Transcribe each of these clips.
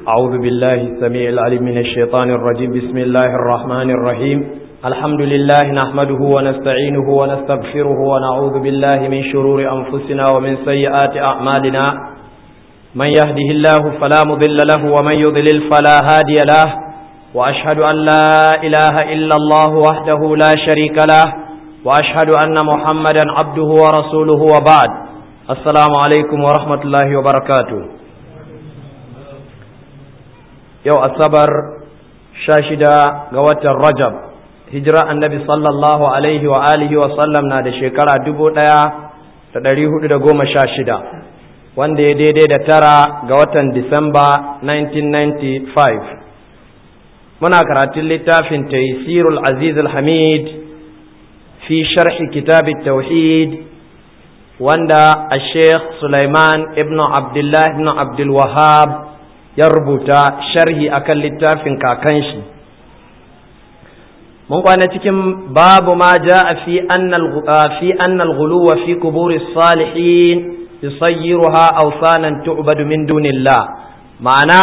أعوذ بالله السميع العليم من الشيطان الرجيم بسم الله الرحمن الرحيم الحمد لله نحمده ونستعينه ونستغفره ونعوذ بالله من شرور أنفسنا ومن سيئات أعمالنا من يهده الله فلا مضل له ومن يضلل فلا هادي له وأشهد أن لا إله إلا الله وحده لا شريك له وأشهد أن محمدا عبده ورسوله وبعد السلام عليكم ورحمة الله وبركاته yau asabar sha shida ga watan rajab hijira annabi sallallahu alaihi wa alihi wa sallam na da shekara dubu ɗaya da ɗari hudu da goma sha shida wanda ya daidai da tara ga watan disamba 1995 muna karatun littafin taysirul aziz al-hamid fi sharhi kitab tauhid wanda a sheikh sulaiman ibn abdullah ibn abdul wahab ya rubuta sharhi akan littafin kakan shi mun kwana cikin babu ma ja fi fi annal ghuluwa fi kuburi salihin yusayyiruha awsanan tu'badu min dunillah ma'ana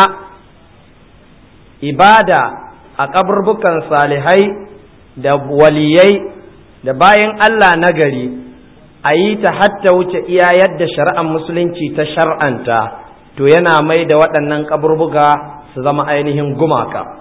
ibada a kaburbukan salihai da waliyai da bayan Allah nagari a yi ta hatta wuce iya yadda shari'ar musulunci ta shar'anta to yana mai da waɗannan kaburbuga su zama ainihin gumaka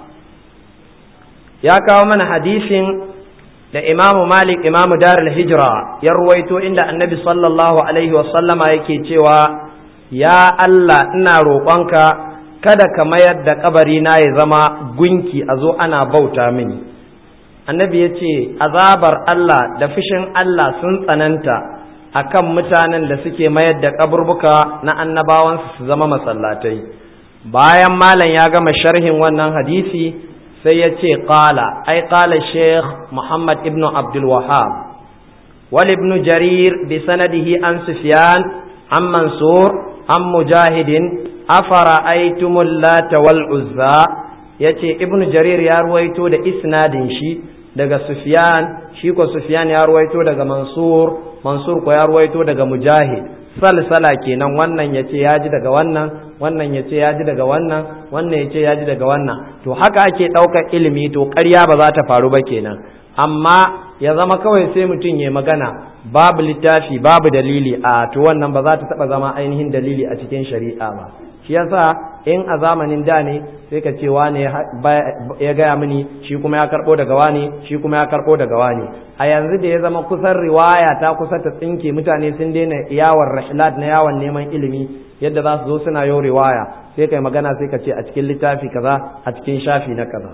ya kawo mana hadisin da imamu malik imamu darul hijira ya ruwaito inda annabi sallallahu alaihi wasallama yake cewa ya allah ina roƙonka kada ka mayar da kabari na ya zama gunki a zo ana bauta mini annabi ya ce azabar allah da fushin allah sun tsananta akan mutanen da suke mayar da kaburbuka na annabawansu su zama masallatai bayan malam ya gama sharhin wannan hadisi sai ya ce qala ai qala sheikh muhammad ibnu abdul wahab wal ibnu jarir bi sanadihi an sufyan an mansur an mujahidin afara aitumul lata wal uzza yace ibnu jarir ya ruwaito da isnadin shi daga sufyan shi ko sufyan ya ruwaito daga mansur mansur ko ya ruwaito daga mujahid salsala kenan wannan ya ce ya ji daga wannan wannan ya ce ya ji daga wannan wannan ya ce ya ji daga wannan to haka ake ɗaukar ilimi to ƙarya ba za ta faru ba kenan amma ya zama kawai sai mutum ya magana babu littafi babu dalili a to wannan ba za ta taɓa zama ainihin dalili a cikin shari'a ba shi yasa in a zamanin da ne sai ka ce wane ya gaya mini shi kuma ya karɓo daga wane shi kuma ya karɓo daga wane a yanzu da ya zama kusan riwaya ta kusa ta tsinke mutane sun daina yawon rahilat na yawon neman ilimi yadda za su zo suna yau riwaya sai kai magana sai ka ce a cikin littafi kaza a cikin shafi na kaza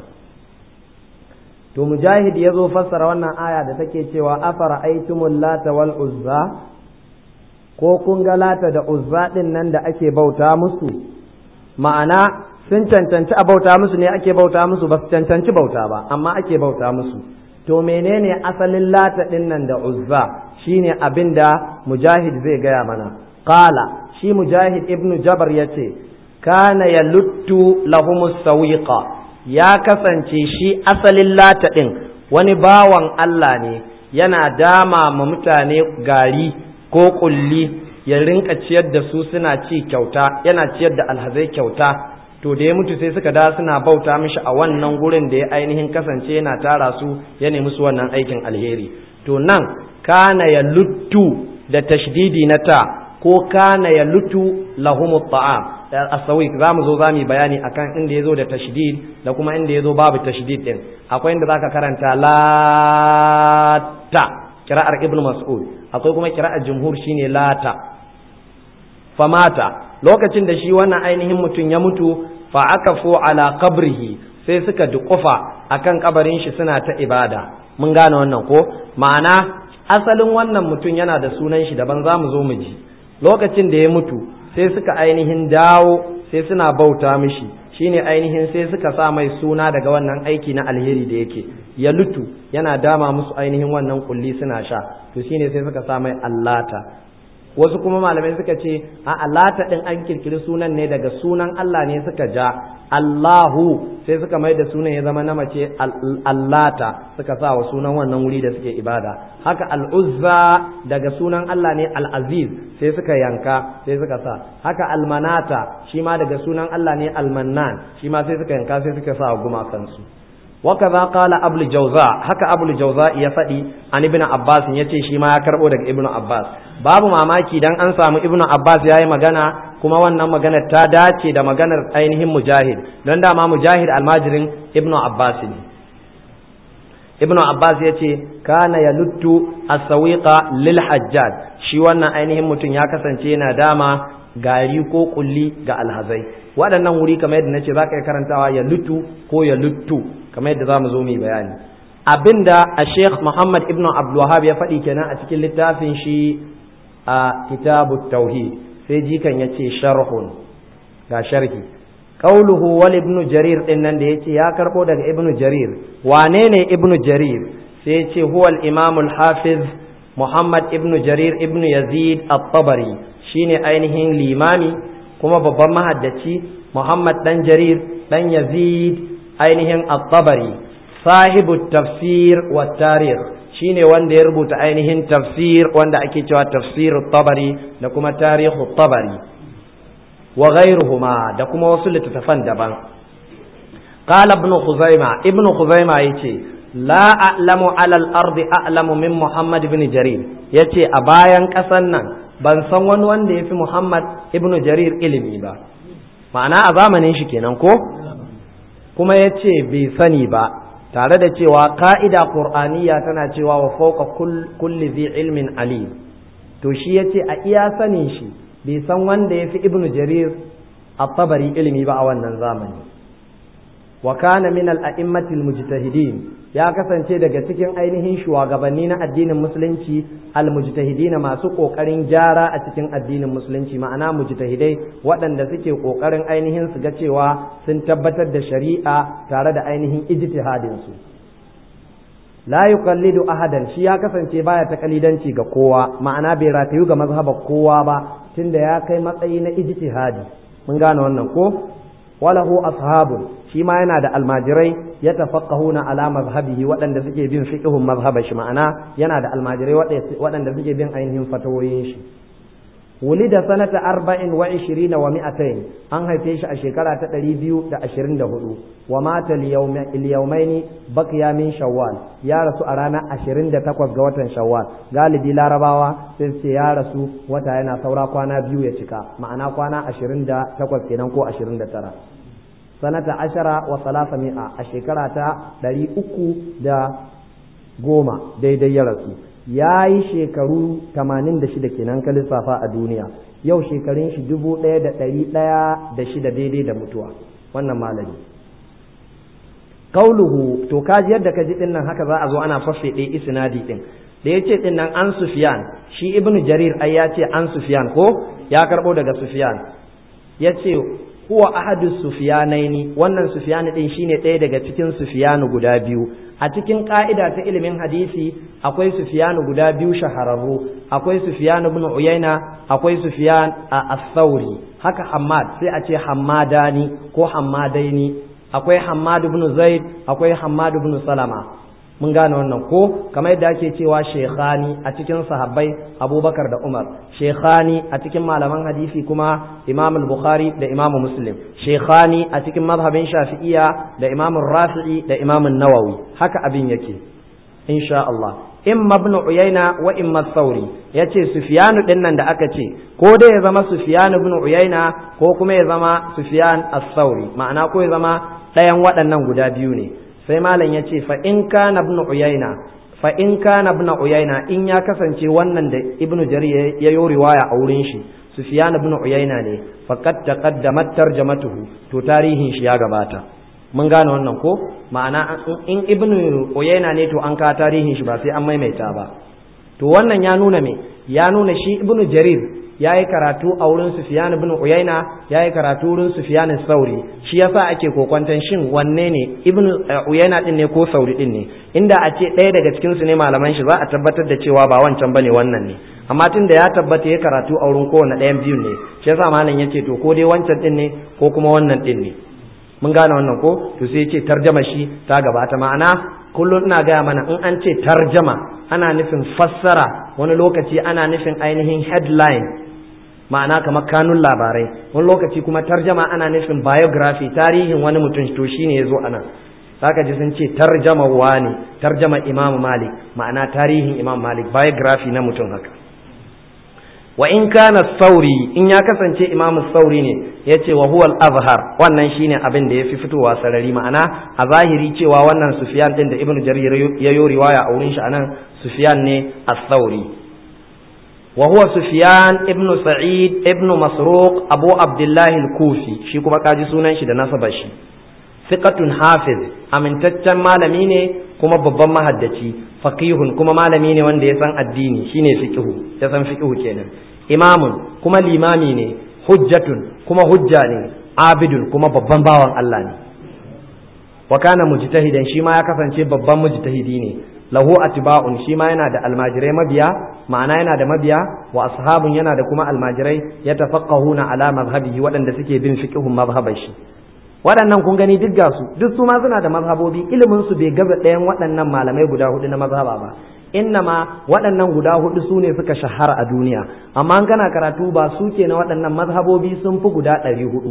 to mujahid ya zo fassara wannan aya da take cewa afara aitumul lata wal uzza ko kun ga lata da uzza din nan da ake bauta musu ma'ana sun cancanci a bauta musu ne ake bauta musu ba su cancanci bauta ba amma ake bauta musu to menene asalin lata din nan da uzza shine abin da mujahid zai gaya mana qala shi mujahid ibnu jabar yace kana yaluttu lahumus sawiqa ya kasance shi asalin lata din wani bawan Allah ne yana dama ma mutane gari ko kulli ya rinka ciyar da su suna ci kyauta yana ciyar da alhazai kyauta to da ya mutu sai suka da suna bauta mishi a wannan gurin da ya ainihin kasance yana tara su ya nemi su wannan aikin alheri to nan kana ya luttu da tashdidi na ta ko kana ya lutu lahumu ta'am asawik za mu zo za mu bayani akan inda ya zo da tashdid da kuma inda ya zo babu tashdid din akwai inda zaka karanta lata kira'ar ibnu mas'ud akwai kuma kira'ar jumhur shine lata famata lokacin da shi wannan ainihin mutum ya mutu fa aka fo ala qabrihi sai suka duƙufa akan kabarin shi suna ta ibada mun gane wannan ko ma'ana asalin wannan mutum yana da sunan shi daban za mu zo mu ji lokacin da ya mutu sai suka ainihin dawo sai suna bauta mishi shine ainihin sai suka sa mai suna daga wannan aiki na alheri da yake ya lutu yana dama musu ainihin wannan kulli suna sha to shine sai suka sa mai allata wasu kuma malamai suka ce a lata din an kirkiri sunan ne daga sunan Allah ne suka ja Allahu sai suka mai da sunan ya zama na mace allata suka sa wa sunan wannan wuri da suke ibada haka al'uzza daga sunan Allah ne al'aziz sai suka yanka sai suka sa haka almanata shi ma daga sunan Allah ne almannan shi ma sai suka yanka sai suka sa wa gumakansu وكذا قال أبو الجوزاء هكا أبو الجوزاء يفدي عن ابن عباس يتي شي ما يكربو daga ابن عباس babu mamaki dan an samu ibnu abbas yayi magana kuma wannan magana ta dace da maganar ainihin mujahid don dama mujahid almajirin ibnu abbas ne ibnu abbas ya ce kana ya luttu as-sawiqa lil hajjaj shi wannan ainihin mutum ya kasance yana dama gari ko kulli ga alhazai waɗannan wuri kamar yadda nace zaka yi karantawa ya lutu ko ya luttu kamar yadda zamu zo mu bayani abinda a Sheikh Muhammad ibn Abdul Wahhab ya faɗi kenan a cikin littafin shi a Kitabut Tauhid sai jikan yace sharhun ga sharhi qauluhu wal ibn Jarir din nan da yace ya karbo daga ibn Jarir wane ne ibn Jarir sai yace huwa al-Imam al-Hafiz Muhammad ibn Jarir ibn Yazid at-Tabari shine ainihin limami kuma babban mahaddaci Muhammad dan Jarir dan Yazid ainihin at-Tabari sahibu tafsir wa tarikh shine wanda ya rubuta ainihin tafsir wanda ake cewa tafsir tabari da kuma tarihu tabari wa ghairuhuma da kuma wasu littattafan daban qala ibn khuzaima ibn khuzaima yace la a'lamu ala al-ardi a'lamu min muhammad ibn jarir yace a bayan kasan nan ban san wani wanda yafi muhammad ibn jarir ilimi ba ma'ana a zamanin shi kenan ko kuma yace bai sani ba tare da cewa ka'ida qur'aniya tana cewa wa fawqa kulli dhi ilmin alim to shi yace a iya sanin shi bai san wanda yafi ibnu jarir at-tabari ilimi ba a wannan zamani wa kana min al-a'immati al-mujtahidin ya kasance daga cikin ainihin shugabanni na addinin musulunci al-mujtahidin masu kokarin gyara a cikin addinin musulunci ma'ana mujtahidai waɗanda suke kokarin ainihin su ga cewa sun tabbatar da shari'a tare da ainihin ijtihadin su la yuqallidu ahadan shi ya kasance baya ta kalidanci ga kowa ma'ana bai ratayu ga mazhabar kowa ba tunda ya kai matsayi na ijtihadi mun gane wannan ko walahu ashabun shi ma yana da almajirai ya tafaqqahuna ala mazhabihi waɗanda suke bin fiqhun mazhabar shi ma'ana yana da almajirai waɗanda suke bin ainihin fatawoyin shi wulida sanata arba'in wa ishirina wa mi'atain an haife shi a shekara ta ɗari biyu da ashirin da hudu wa mata liyaumaini bakiya min shawwal ya rasu a ranar ashirin da takwas ga watan shawwal galibi larabawa sai ce ya rasu wata yana saura kwana biyu ya cika ma'ana kwana ashirin da takwas kenan ko ashirin da tara sanata ashara wa salasa mi'a a shekara ta ɗari uku da goma daidai ya rasu ya yi shekaru tamanin da shida kenan ka lissafa a duniya yau shekarun shi dubu ɗaya da ɗari ɗaya da shida daidai da mutuwa wannan malami kauluhu to kaji yadda ka ji ɗin nan haka za a zo ana fasfe isnadi ɗin da ya ce ɗin nan an sufiyan shi ibnu jarir ai ya ce an sufiyan ko ya karɓo daga sufiyan ya ce huwa ahadu sufiyanaini wannan sufiyani din shine ɗaya daga cikin sufiyanu guda biyu a cikin ka'ida ta ilimin hadisi akwai sufiyanu guda biyu shahararru akwai sufiyanu ibn uyayna akwai sufiyan a as-sauri haka hammad sai a ce hammadani ko hammadaini akwai hammad ibn zaid akwai hammad ibn salama mun gane wannan ko kamar yadda ake cewa shekhani a cikin sahabbai abubakar da umar shekhani a cikin malaman hadisi kuma imam al-bukhari da imam muslim shekhani a cikin mazhabin shafi'iya da imam rafi'i da imam nawawi haka abin yake insha Allah imma ibn uyayna wa imma sauri yace sufyanu din nan da aka ce ko dai ya zama sufyan ibn uyayna ko kuma ya zama sufyan as-sauri ma'ana ko ya zama ɗayan waɗannan guda biyu ne sai malam ya ce fa in kana ibn uyayna fa in kana ibn uyayna in ya kasance wannan da ibn jarir ya yi riwaya a wurin shi sufyan ibn uyayna ne faqad taqaddamat tarjamatuhu to tarihin shi ya gabata mun gane wannan ko ma'ana in ibn uyayna ne to an ka tarihin shi ba sai an maimaita ba to wannan ya nuna me ya nuna shi ibn jarir ya yi karatu a wurin Sufyan ibn Uyayna ya yi karatu wurin Sufyan Sauri shi yasa ake kokwantan shin wanne ne ibn Uyayna din ne ko Sauri din ne inda a ce ɗaya daga cikin su ne malaman shi za a tabbatar da cewa ba wancan bane wannan ne amma tun da ya tabbata ya karatu a wurin kowane ɗayan biyun ne shi yasa malam yace to ko dai wancan din ne ko kuma wannan din ne mun gane wannan ko to sai yace tarjama shi ta gabata ma'ana kullum ina gaya mana in an ce tarjama ana nufin fassara wani lokaci ana nufin ainihin headline ma'ana kamar kanun labarai wani lokaci kuma tarjama ana nufin biography tarihin wani mutum to shine yazo anan zaka ji sun ce tarjama wani tarjama imam malik ma'ana tarihin imam malik biography na mutum haka wa in kana sauri in ya kasance imam sauri ne yace wa huwa al-azhar wannan shine abin da yafi fitowa sarari ma'ana a zahiri cewa wannan sufyan din da ibnu jarir ya yi riwaya a wurin shi anan sufyan ne as-sauri wa huwa sufyan ibnu sa'id ibnu masruq abu abdullah al-kufi shi kuma kaji sunan shi da nasaba shi thiqatun hafiz amintaccen malami ne kuma babban mahaddaci faqihun kuma malami ne wanda ya san addini shine fiqhu ya san fiqhu kenan imamun kuma limami ne hujjatun kuma hujja ne abidun kuma babban bawan Allah ne wa kana mujtahidan shi ma ya kasance babban mujtahidi ne lahu atba'un shi ma yana da almajirai mabiya ma'ana yana da mabiya wa ashabun yana da kuma almajirai yatafaqqahuna ala mazhabihi waɗanda suke bin fiqhun mazhabar shi waɗannan kun gani duk gasu duk su ma suna da mazhabobi ilimin su bai gaza ɗayan waɗannan malamai guda hudu na mazhaba ba innama waɗannan guda hudu su ne suka shahara a duniya amma an kana karatu ba su ke na waɗannan mazhabobi sun fi guda ɗari hudu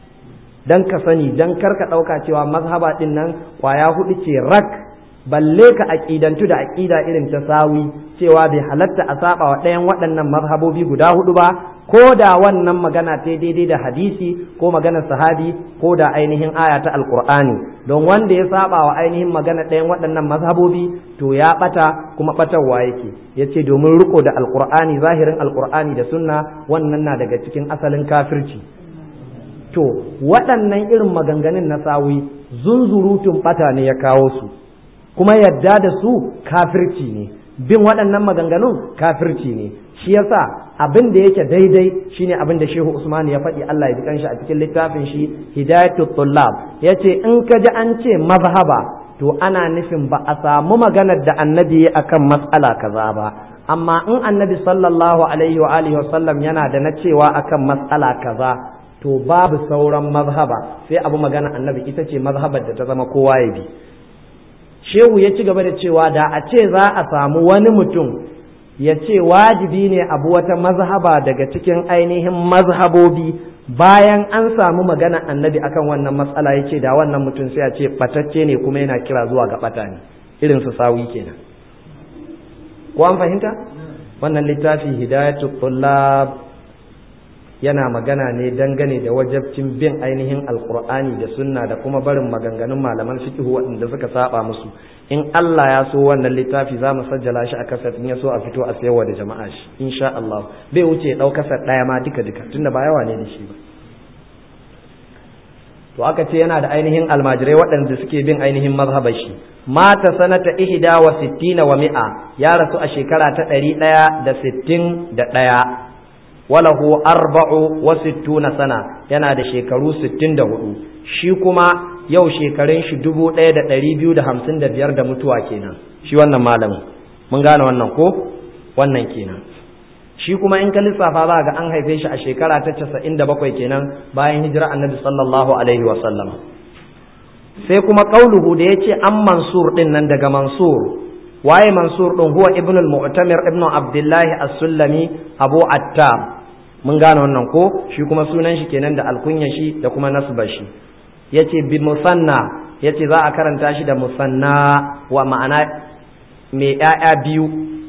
dan ka sani dan kar ka ɗauka cewa mazhaba ɗin nan ƙwaya hudu ce rak balle ka aƙidantu da aƙida irin ta sawi cewa bai halatta a saba wa ɗayan waɗannan mazhabobi guda hudu ba ko da wannan magana ta daidai da hadisi ko maganar sahabi ko da ainihin aya ta alkur'ani don wanda ya saba wa ainihin magana ɗayan waɗannan mazhabobi to ya ɓata kuma ɓatarwa yake ya ce domin riko da alkur'ani zahirin alkur'ani da sunna wannan na daga cikin asalin kafirci to waɗannan irin maganganun na sawi zunzurutun ɓata ne ya kawo su kuma yadda da su kafirci ne bin waɗannan maganganun kafirci ne shi yasa abin da yake daidai shine abin da Shehu Usman ya faɗi Allah ya ji kanshi a cikin littafin shi Hidayatul Tullab yace in ka ji an ce mazhaba to ana nufin ba a samu maganar da annabi ya akan mas'ala kaza ba amma in annabi sallallahu alaihi wa alihi wasallam yana da na cewa akan mas'ala kaza to babu sauran mazhaba sai abu magana annabi ita ce mazhabar da ta zama kowa ya bi shehu ya ci gaba da cewa da a ce za a samu wani mutum ya ce wajibi ne abu wata mazhaba daga cikin ainihin mazhabobi bayan an samu magana annabi akan wannan matsala ya ce da wannan mutum sai a ce batacce ne kuma yana kira zuwa ga bata ne irin su sawi kenan ko an fahimta wannan littafi hidayatul tullab yana magana ne dangane da wajabcin bin ainihin alkur'ani da sunna da kuma barin maganganun malaman fiqh waɗanda suka saba musu in Allah ya so wannan littafi za mu sajjala shi a kasar in ya so a fito a sayarwa da jama'a shi insha Allah bai wuce ɗau kasar ɗaya ma duka duka tunda ba yawa ne da shi ba to aka ce yana da ainihin almajirai waɗanda suke bin ainihin mazhabar shi mata sanata ihda wa sittina wa mi'a ya rasu a shekara ta ɗari ɗaya da sittin da ɗaya walahu arba'u wa sittuna sana yana da shekaru sittin da hudu shi kuma yau shekarun shi dubu ɗaya da ɗari biyu da hamsin da biyar da mutuwa kenan shi wannan malamin mun gane wannan ko wannan kenan shi kuma in ka lissafa za ga an haife shi a shekara ta casa'in da bakwai kenan bayan hijira annabi sallallahu alaihi wa sallam sai kuma qauluhu da yace an mansur din nan daga mansur waye mansur din huwa ibnu al-mu'tamir ibnu abdullahi as-sullami abu attab mun gane wannan ko shi kuma sunan shi kenan da alkunya shi da kuma nasba shi yace bi musanna yace za a karanta shi da musanna wa ma'ana mai ƴaƴa biyu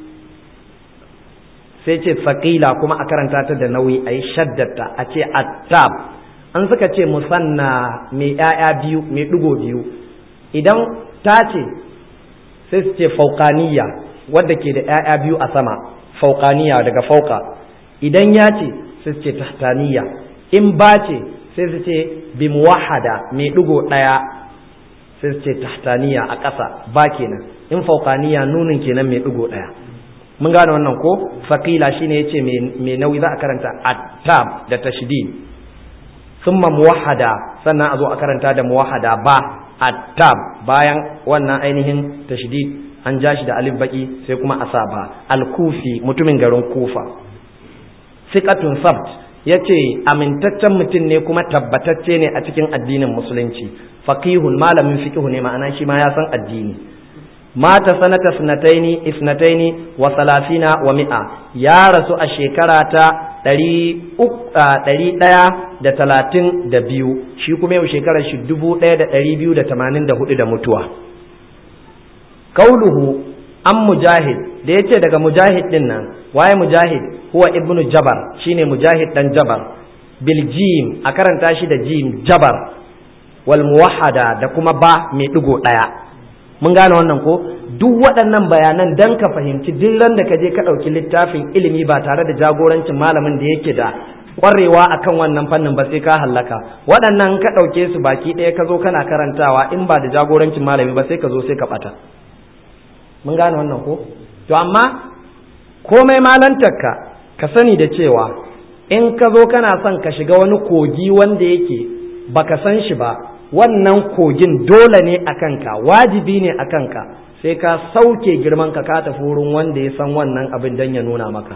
sai ce faƙila kuma a karanta ta da nauyi a yi shaddata a ce attab an suka ce musanna mai ƴaƴa biyu mai ɗigo biyu idan ta ce sai su ce fauƙaniya wadda ke da ƴaƴa biyu a sama fauƙaniya daga fauka idan ya ce sai su ce tahtaniya in ba ce sai su ce bi muwahada mai ɗigo ɗaya sai su ce tahtaniya a ƙasa ba kenan in fauƙaniya nunin kenan mai ɗigo ɗaya mun gane wannan ko faƙila shine yace mai nauyi za a karanta attab da tashdid thumma muwahada sannan a zo a karanta da muwahada ba attab bayan wannan ainihin tashdid an ja shi da alif baki sai kuma asaba al-kufi mutumin garin kufa siqatun sabt yace amintaccen mutum ne kuma tabbatacce ne a cikin addinin musulunci faqihun malamin fiqhu ne ma'ana shi ma ya san addini mata sanata sunataini isnataini wa salafina wa mi'a ya rasu a shekara ta ɗari ɗaya da talatin da biyu shi kuma yau shekarar shi dubu ɗaya da ɗari biyu da tamanin da hudu da mutuwa kauluhu an mujahid da ya ce daga mujahid ɗin nan waye mujahid huwa ibnu jabar shine mujahid ɗan jabar bil jim a karanta shi da jim jabar wal muwahhada da kuma ba mai ɗigo ɗaya mun gane wannan ko duk waɗannan bayanan dan ka fahimci duk ran da ka je ka ɗauki littafin ilimi ba tare da jagorancin malamin da yake da ƙwarewa akan wannan fannin ba sai ka hallaka waɗannan ka ɗauke su baki ɗaya ka zo kana karantawa in ba da jagorancin malami ba sai ka zo sai ka ɓata mun gane wannan ko to amma komai malantarka ka sani da cewa in ka zo kana son ka shiga wani kogi wanda yake baka san shi ba wannan kogin dole ne a kanka wajibi ne a kanka sai ka sauke girman ka ka tafi wurin wanda ya san wannan abin don ya nuna maka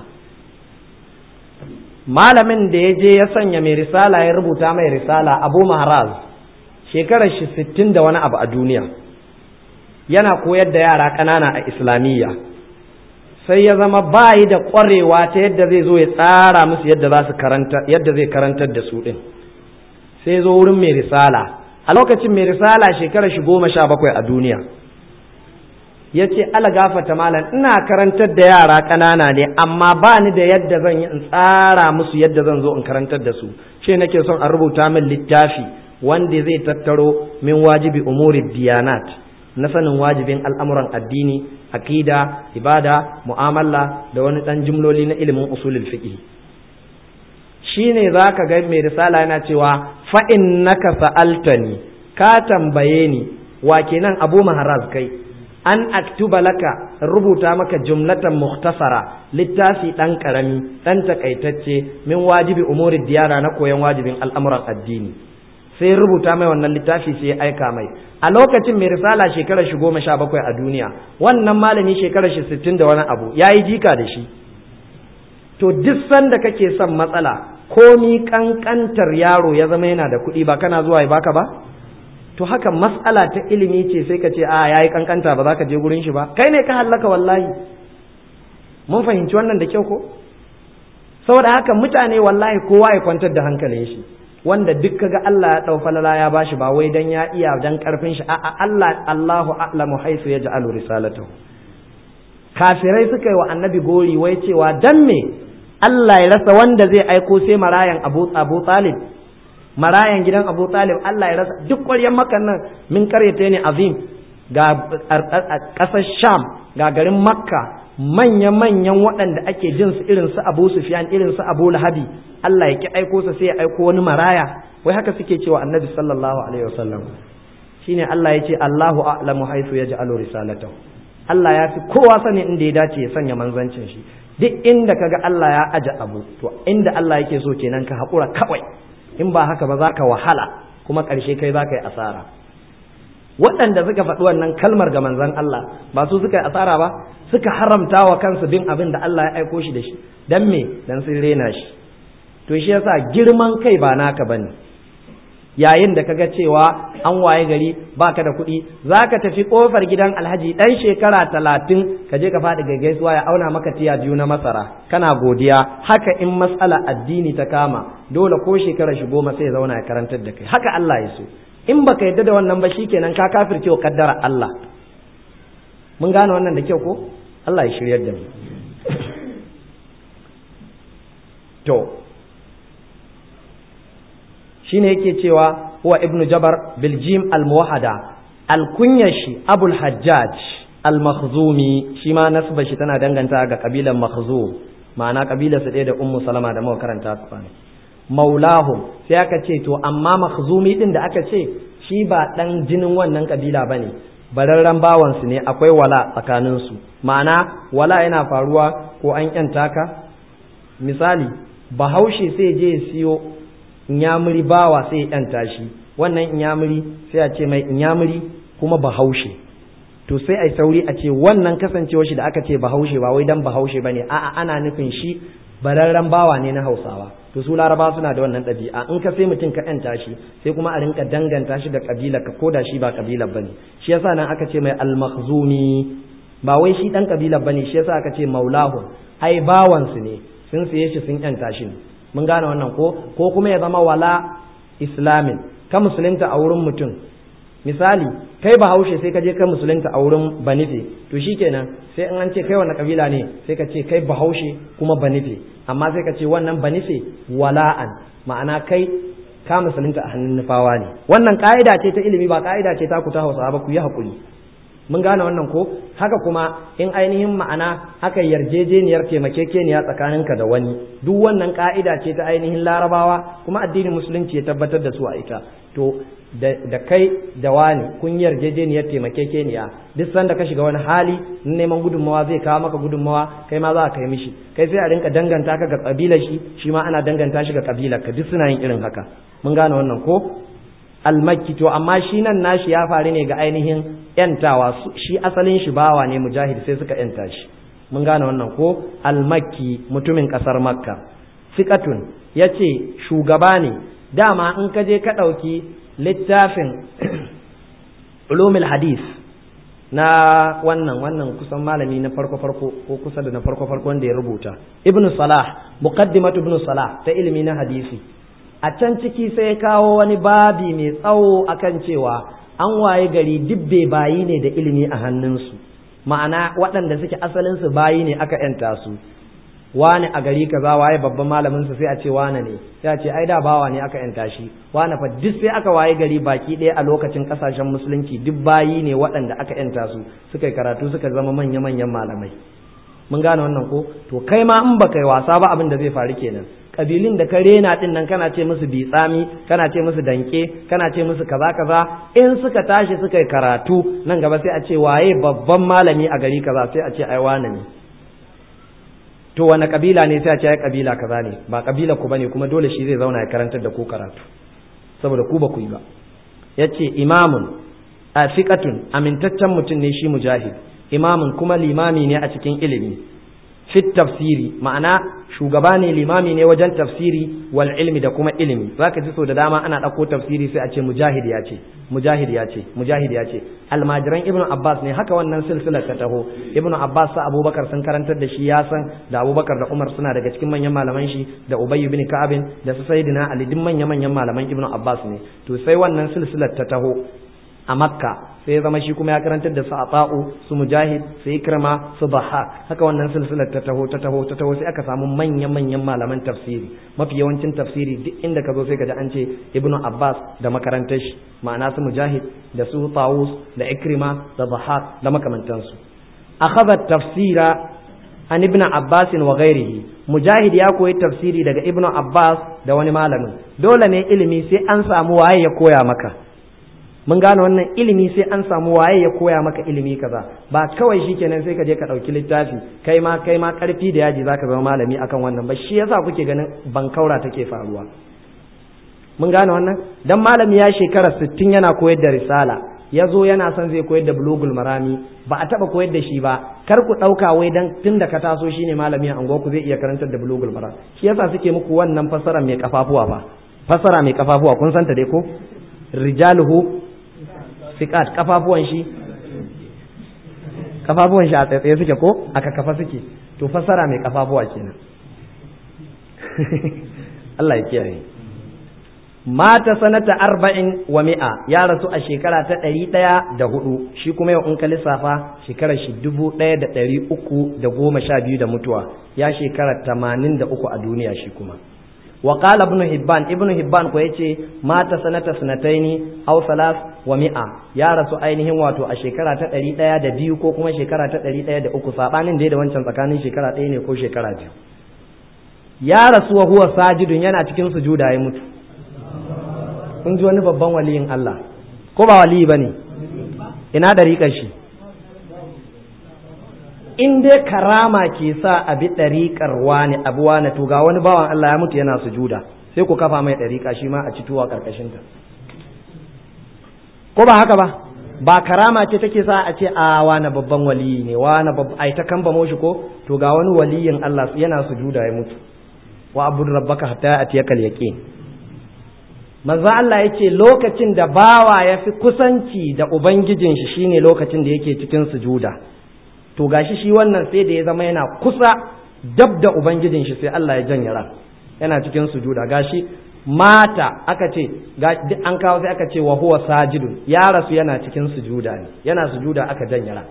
malamin da ya je ya sanya mai risala ya rubuta mai risala abu maharaz shekarar shi sittin da wani abu a duniya yana koyar da yara ƙanana a islamiyya sai ya zama bayi da ƙwarewa ta yadda zai zo ya tsara musu yadda za su karanta yadda zai karantar da su ɗin sai zo wurin mai risala a lokacin mai risala shekarar shi goma sha bakwai a duniya ya ce ala gafata malam ina karantar da yara ƙanana ne amma ba ni da yadda zan yi in tsara musu yadda zan zo in karantar da su ce nake son a rubuta min littafi wanda zai tattaro min wajibi umuri diyanat na sanin wajibin al'amuran addini akida ibada mu'amala da wani ɗan jimloli na ilimin usulul fiqh shine zaka ga mai risala yana cewa fa innaka sa'altani ka tambaye ni wa kenan abu maharaz kai an aktuba laka rubuta maka jumlatan mukhtasara littafi dan karami dan takaitacce min wajibi umuri diyara na koyon wajibin al'amuran addini sai rubuta mai wannan littafi sai ya aika mai a lokacin mai risala shekarar shi goma sha bakwai a duniya wannan malami shekarar shi sittin da wani abu ya yi jika da shi to duk sanda kake son matsala komi kankantar yaro ya zama yana da kuɗi ba kana zuwa ya baka ba to haka mas'ala ta ilimi ce sai ka ce a yayi kankanta ba za ka je gurin shi ba kai ne ka hallaka wallahi mun fahimci wannan da kyau ko saboda haka mutane wallahi kowa ya kwantar da hankalin shi wanda duk kaga Allah ya dau falala ya bashi ba wai dan ya iya dan karfin shi a'a Allah Allahu a'lamu haythu yaj'alu risalatahu kafirai suka yi wa annabi gori wai cewa dan me Allah ya rasa wanda zai aiko sai marayan Abu Abu Talib marayan gidan Abu Talib Allah ya rasa duk ƙwaryen makan nan min karyata ne azim ga ƙasar Sham ga garin Makka manya-manyan waɗanda ake jin su irin su Abu Sufyan irin su Abu Lahabi Allah ya ki aiko su sai ya aiko wani maraya wai haka suke cewa Annabi sallallahu alaihi wasallam shine Allah ya ce Allahu a'lamu haythu yaj'alu risalatahu Allah ya fi kowa sani inda ya dace ya sanya manzancin shi duk inda kaga Allah ya aje abu to inda Allah yake so kenan ka haƙura kawai in ba haka ba za ka wahala kuma ƙarshe kai za ka yi asara waɗanda suka faɗi wannan kalmar ga manzon Allah ba su suka yi asara ba suka haramta wa kansu bin abin da Allah ya aiko shi da shi dan me dan sun rena shi to shi yasa girman kai ba naka bane yayin da kaga cewa an waye gari baka da kuɗi zaka tafi kofar gidan alhaji dan shekara talatin ka je ka faɗi ga gaisuwa ya auna maka tiya biyu na masara kana godiya haka in matsala addini ta kama dole ko shekara shi goma sai ya zauna ya karantar da kai haka Allah ya so in baka yadda da wannan ba shikenan ka kafirce wa kaddara Allah mun gane wannan da kyau ko Allah ya shiryar da mu to shine yake cewa huwa ibnu jabar biljim al-muwahada al-kunyashi abul hajjaj al-makhzumi shi ma nasba shi tana danganta ga kabilan makhzum ma'ana kabilar su ɗaya da ummu salama da muka karanta su kwana maulahum sai aka ce to amma makhzumi din da aka ce shi ba dan jinin wannan kabila bane bararren bawansu ne akwai wala tsakaninsu ma'ana wala yana faruwa ko an yanta ka misali bahaushe sai je siyo inyamuri bawa sai ya yanta shi wannan inyamuri sai a ce mai inyamuri kuma bahaushe to sai ai sauri a ce wannan kasancewar shi da aka ce bahaushe ba wai dan bahaushe bane a'a ana nufin shi bararren bawa ne na hausawa to su laraba suna da wannan ɗabi'a in ka sai mutum ka yanta shi sai kuma a rinka danganta shi da kabila ka koda shi ba kabila bane shi yasa nan aka ce mai al-makhzumi ba wai shi dan kabila bane shi yasa aka ce maulahu ai bawansu ne sun siye shi sun yanta shi ne mun gane wannan ko ko kuma ya zama wala islamin ka musulunta a wurin mutum misali kai bahaushe sai ka je ka musulunta a wurin banife to shikenan sai in an ce kai wannan kabila ne sai ka ce kai bahaushe kuma banife amma sai ka ce wannan banife wala'an ma'ana kai ka musulunta a hannun nufawa ne wannan ka'ida ce ta ilimi ba ka'ida ce ta ku ta hausa ba ku yi hakuri mun gane wannan ko haka kuma in ainihin ma'ana aka yarjejeniyar taimakekeniya tsakaninka da wani duk wannan ka'ida ce ta ainihin larabawa kuma addinin musulunci ya tabbatar da su a ita to da kai da wani kun yarjejeniyar taimakekeniya duk sanda ka shiga wani hali neman gudunmawa zai kawo maka gudunmawa kai ma za ka kai mishi kai sai a rinka danganta ka ga kabilar shi shi ma ana danganta shi ga kabilar ka duk suna yin irin haka mun gane wannan ko almakki to amma shi nan nashi ya faru ne ga ainihin yantawa shi asalin shi bawa ne mujahid sai suka yanta shi mun gane wannan ko almakki mutumin kasar makka fiqatun yace shugaba ne dama in ka je ka ɗauki littafin ulumul hadis na wannan wannan kusan malami na farko farko ko kusa da na farko farko wanda ya rubuta ibnu salah muqaddimatu ibnu salah ta ilimi na hadisi a can ciki sai ya kawo wani babi mai tsawo akan cewa an waye gari dibbe bayi ne da ilimi a hannunsu ma'ana waɗanda suke asalinsu bayi ne aka yanta su wane a gari kaza waye babban malamin sa sai a ce wane ne sai a ce ai da bawa ne aka yanta shi wane fa duk sai aka waye gari baki ɗaya a lokacin kasashen musulunci duk bayi ne waɗanda aka yanta su suka yi karatu suka zama manya manyan malamai mun gane wannan ko to kai ma in baka yi wasa ba abin da zai faru kenan kabilun da ka rena din nan kana ce musu bitsami kana ce musu danke kana ce musu kaza kaza in suka tashi suka yi karatu nan gaba sai a ce waye babban malami a gari kaza sai a ce ai wane ne to wani kabila ne sai a ce ai kabila kaza ne ba kabila ku bane kuma dole shi zai zauna ya karantar da ku karatu saboda ku ba ku yi ba yace imamun afiqatun amintaccen mutum ne shi mujahid imamun kuma limami ne a cikin ilimi fit tafsiri ma'ana shugaba ne limami ne wajen tafsiri wal ilmi da kuma ilimi zaka ji so da dama ana ɗauko tafsiri sai a ce mujahid ya ce mujahid ya ce mujahid ya ce almajiran ibnu abbas ne haka wannan silsilar ta taho ibnu abbas sa abubakar sun karantar da shi ya san da abubakar da umar suna daga cikin manyan malaman shi da ubayy bin ka'abin da su sayyidina ali duk manyan manyan malaman ibnu abbas ne to sai wannan silsilar ta taho a makka sai ya zama shi kuma ya karantar da su ata'u su mujahid su ikrama su bahak haka wannan silsilar ta taho ta taho ta taho sai aka samu manyan manyan malaman tafsiri mafi yawancin tafsiri duk inda ka zo sai ka ji an ce ibnu abbas da makarantar shi ma'ana su mujahid da su tawus da ikrima da bahak da makamantansu akhadha tafsira an ibnu abbas wa ghairihi mujahid ya koyi tafsiri daga ibnu abbas da wani malamin dole ne ilimi sai an samu waye ya koya maka mun gane wannan ilimi sai an samu waye ya koya maka ilimi kaza ba kawai shikenan sai ka je ka ɗauki littafi kai ma kai ma ƙarfi da yaji zaka zama malami akan wannan ba shi yasa kuke ganin bankaura take faruwa mun gane wannan dan malami ya shekara 60 yana koyar da risala ya zo yana son zai koyar da bulugul marami ba a taba koyar da shi ba kar ku ɗauka wai dan tun da ka taso shine malami a ku zai iya karantar da bulugul marami shi yasa suke muku wannan fasara mai kafafuwa fa fasara mai kafafuwa kun santa dai ko rijaluhu sikat kafafuwan shi kafafuwan shi a tsaye suke ko aka kafa suke to fasara mai kafafuwa kenan Allah ya kiyaye mata sanata arba'in wa mi'a ya rasu a shekara ta ɗari ɗaya da hudu shi kuma yau in ka lissafa shekarar shi dubu ɗaya da ɗari uku da goma sha biyu da mutuwa ya shekara tamanin da uku a duniya shi kuma wa qala ibn hibban ibn hibban ko yace mata sanata sanataini aw salas wa mi'a ya rasu ainihin wato a shekara ta ɗari ɗaya da biyu ko kuma shekara ta ɗari ɗaya da uku sabanin da wancan tsakanin shekara ɗaya ne ko shekara biyu ya rasu wa huwa sajidun yana cikin sujuda ya mutu kun ji wani babban waliyin Allah ko ba waliyi bane ina dariƙar shi in dai karama ke sa a bi ɗariƙar wani abu wani to ga wani bawan Allah ya mutu yana sujuda sai ku kafa mai ɗariƙa shi ma a ci tuwa ƙarƙashinta ko ba haka ba ba karama ce take sa a ce a wani babban waliyi ne wani babban ai ta kamba moshi ko to ga wani waliyin Allah yana sujuda ya mutu wa abud rabbaka hatta atiyakal yaqin manzo Allah yace lokacin da bawa ya fi kusanci da ubangijin shi shine lokacin da yake cikin sujuda to gashi shi wannan sai da ya zama yana kusa dab da ubangijin shi sai Allah ya janye ran yana cikin sujuda gashi mata aka ce duk an kawo sai aka ce wa huwa sajidun ya rasu yana cikin sujuda ne yana sujuda aka janye ran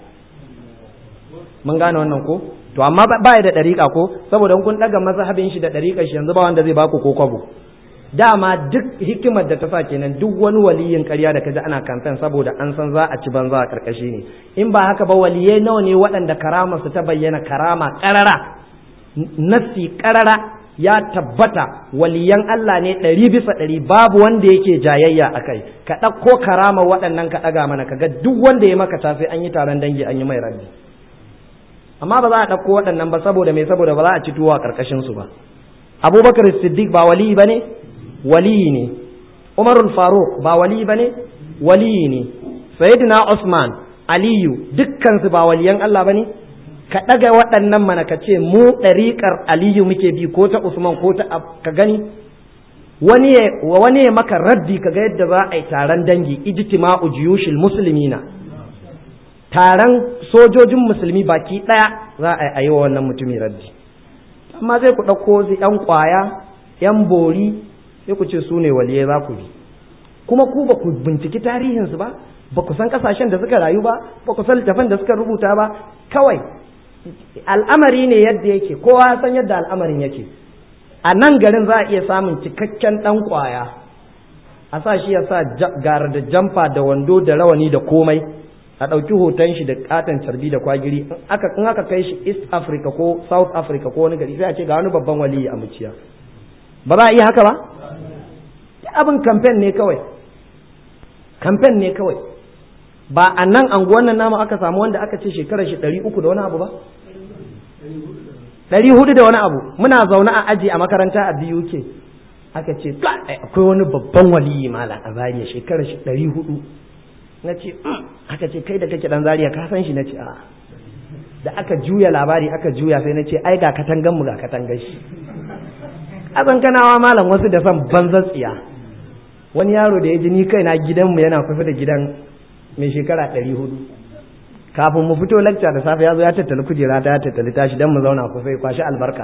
mun gane wannan ko to amma ba ya da dariƙa ko saboda kun daga mazhabin shi da dariƙar shi yanzu ba wanda zai baku ko kwabo dama duk hikimar da ta sa kenan duk wani waliyin ƙarya da kaji ana kamfen saboda an san za a ci banza a karkashi ne in ba haka ba waliyai nawa ne waɗanda karama su ta bayyana karama ƙarara nassi ƙarara ya tabbata waliyan Allah ne ɗari bisa ɗari babu wanda yake jayayya a kai ka ɗauko karama waɗannan ka ɗaga mana ka ga duk wanda ya maka tafi an yi taron dangi an yi mai rabbi amma ba za a ɗauko waɗannan ba saboda mai saboda ba za a ci tuwa ƙarƙashin su ba abubakar siddiq ba wali ba ne wali ne umarul faruk ba wali ba ne wali ne sayyidina usman aliyu dukkansu ba waliyan Allah ba ne ka ɗaga waɗannan mana ka ce mu ɗariƙar aliyu muke bi ko ta usman ko ta ka gani wani ya maka raddi ka ga yadda za a yi taron dangi ijtima'u jiyushil muslimina taron sojojin musulmi baki ɗaya za a yi wa wannan mutumin raddi amma zai ku ɗauko su ‘yan ƙwaya ‘yan bori sai ku ce su ne waliyai za ku bi kuma ku ba ku binciki tarihinsu ba ba ku san ƙasashen da suka rayu ba ba ku san littafan da suka rubuta ba kawai al'amari ne yadda yake kowa san yadda al'amarin yake a nan garin za a iya samun cikakken ɗan ƙwaya a sa shi ya sa gara da jamfa da wando da rawani da komai a ɗauki hoton shi da katon carbi da kwagiri in aka kai shi east africa ko south africa ko wani gari sai a ce ga wani babban waliyi a muciya ba za a iya haka ba abin kamfen ne kawai kamfen ne kawai ba a nan anguwan nan namu aka samu wanda aka ce shekarar shi ɗari uku da wani abu ba ɗari hudu da wani abu muna zaune a aji a makaranta a biyu ke aka ce akwai wani babban waliyi mala a zariya shekarar shi ɗari hudu na ce aka ce kai da kake ɗan zariya ka san shi na ce a da aka juya labari aka juya sai na ce ai ga katangan mu ga katangan shi azan kanawa malam wasu da son banzan tsiya wani yaro da ya ji ni kaina gidanmu yana kusa da gidan mai shekara ɗari hudu kafin mu fito lacca da safe ya zo ya tattali kujera ta ya tattali tashi don mu zauna kusa ya kwashi albarka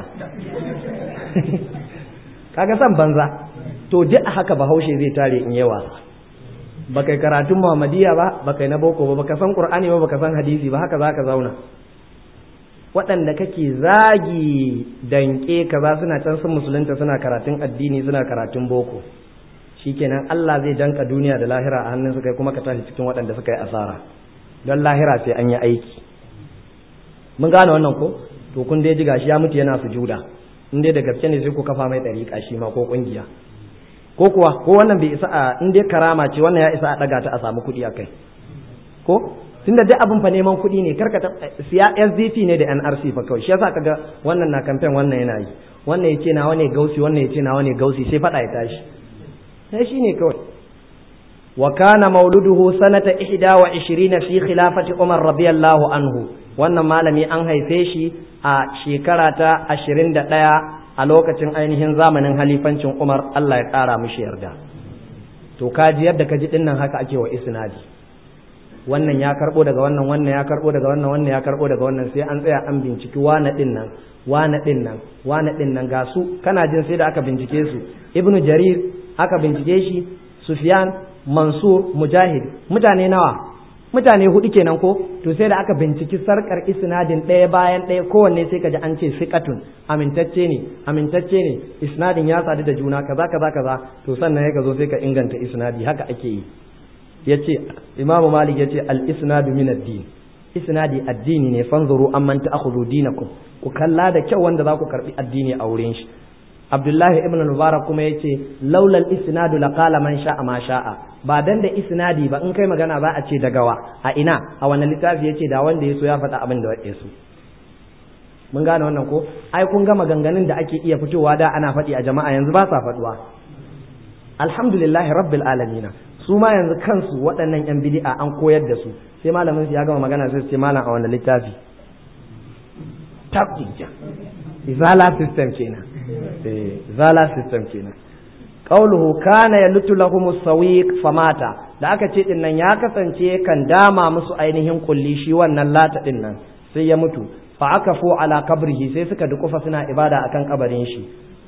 kaga san banza to duk haka bahaushe zai tare in yawa ba kai karatun muhammadiya ba ba kai na boko ba baka san qur'ani ba baka san hadisi ba haka zaka zauna waɗanda kake zagi danke kaza suna can sun musulunta suna karatun addini suna karatun boko shikenan Allah zai danka duniya da lahira a hannun su kai kuma ka tashi cikin waɗanda suka yi asara don lahira sai an yi aiki mun gane wannan ko to kun dai ji gashi ya mutu yana sujuda in dai da gaske ne sai ku kafa mai ɗariƙa shi ma ko ƙungiya ko kuwa ko wannan bai isa a in dai karama ce wannan ya isa a ɗaga ta a samu kuɗi a kai ko tunda duk abin fa neman kuɗi ne karka ta siya SDP ne da NRC fa kawai shi yasa kaga wannan na kamfen wannan yana yi wannan yace nawa ne gausi wannan yace nawa ne gausi sai fada ya tashi sai shine kawai wa kana mauluduhu sanata 21 fi khilafati Umar radiyallahu anhu wannan malami an haife shi a shekara ta 21 a lokacin ainihin zamanin halifancin Umar Allah ya kara mishi yarda to kaji yadda kaji dinnan haka ake wa isnadi wannan ya karbo daga wannan wannan ya karbo daga wannan wannan ya karbo daga wannan sai an tsaya an binciki wane din nan wane din nan wane din nan ga su kana jin sai da aka bincike su ibnu jarir aka bincike shi sufyan mansur mujahid mutane nawa mutane hudu kenan ko to sai da aka binciki sarkar isnadin ɗaya bayan ɗaya kowanne sai ka ji an ce fiqatun amintacce ne amintacce ne isnadin ya sadu da juna kaza kaza kaza to sannan ya ka zo sai ka inganta isnadi haka ake yi yace Imam Malik yace al-isnadu min ad-din isnadi addini ne fanzuru amman ta'khudhu dinakum ku kalla da kyau wanda za ku karbi addini a wurin shi Abdullahi ibn Mubarak kuma yace laula al-isnadu laqala man sha'a ma sha'a ba dan da isnadi ba in kai magana za a ce dagawa a ina a wannan littafi yace da wanda yaso ya faɗa abin da ya so mun gane wannan ko ai kun ga maganganun da ake iya fitowa da ana faɗi a jama'a yanzu ba sa faɗuwa alhamdulillahi rabbil alamin su ma yanzu kansu waɗannan yan bid'a an koyar da su sai malamin su ya gama magana sai su ce malam a wani littafi tabbija izala system kenan eh izala system kenan qauluhu kana yalutu lahum sawiq famata da aka ce din nan ya kasance kan dama musu ainihin kulli shi wannan lata din nan sai ya mutu fa aka fo ala kabrihi sai suka dukufa suna ibada akan kabarin shi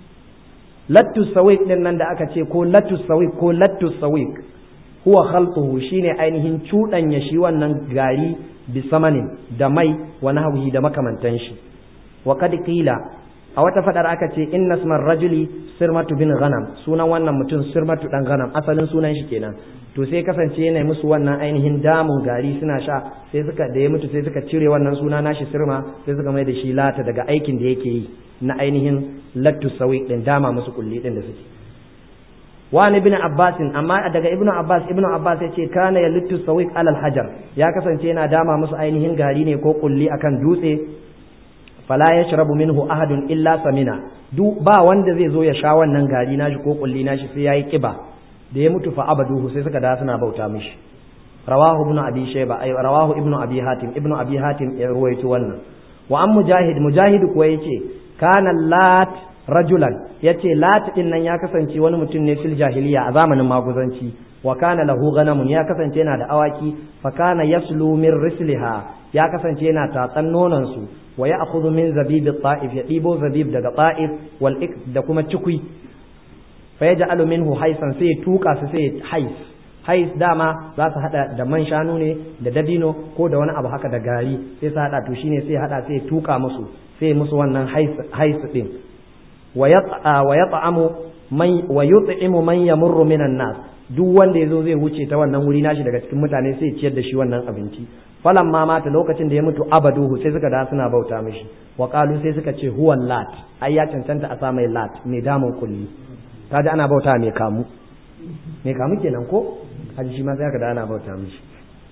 lattu sawiq din nan da aka ce ko lattu sawiq ko lattu sawiq huwa khalquhu shine ainihin cudanya shi wannan gari bisamanin da mai wa nahwihi da makamantan shi wa kad qila a wata fadar aka ce inna ismar rajuli sirmatu bin ghanam sunan wannan mutum sirmatu dan ghanam asalin sunan shi kenan to sai kasance yana musu wannan ainihin damun gari suna sha sai suka da ya mutu sai suka cire wannan suna nashi sirma sai suka mai da shi lata daga aikin da yake yi na ainihin lattu sawi din dama musu kulli din da suke wani ibn abbas amma daga ibnu abbas ibnu abbas yace kana yalittu sawiq alal hajar ya kasance yana dama musu ainihin gari ne ko kulli akan dutse fala yashrabu minhu ahadun illa samina duk ba wanda zai zo ya sha wannan gari nashi ko kulli nashi sai yayi kiba da ya mutu fa abaduhu sai suka da suna bauta mishi rawahu ibnu abi shayba ay rawahu ibnu abi hatim ibnu abi hatim ya ruwaito wannan wa an mujahid mujahid kuwa yace kana lat rajulan yace lat din nan ya kasance wani mutum ne fil jahiliya a zamanin maguzanci wa kana lahu ghanamun ya kasance yana da awaki fa kana yaslu min risliha ya kasance yana tatsan nonon su wa ya'khudhu min zabib ta'if ya dibo zabib daga ta'if wal da kuma cikui fa yaj'alu minhu haisan sai tuka su sai hais hais dama za su hada da man shanu ne da dabino ko da wani abu haka da gari sai su hada to shine sai hada sai tuka musu sai musu wannan hais hais din wa yat'amu man wa yut'imu man yamurru minan nas duk wanda yazo zai wuce ta wannan wuri nashi daga cikin mutane sai ciyar da shi wannan abinci falan ma mata lokacin da ya mutu abaduhu sai suka da suna bauta mishi wa qalu sai suka ce huwa lat ai ya cancanta a sa mai lat mai damun kulli kaji ana bauta mai kamu mai kamu kenan ko haji shi ma sai aka da ana bauta mishi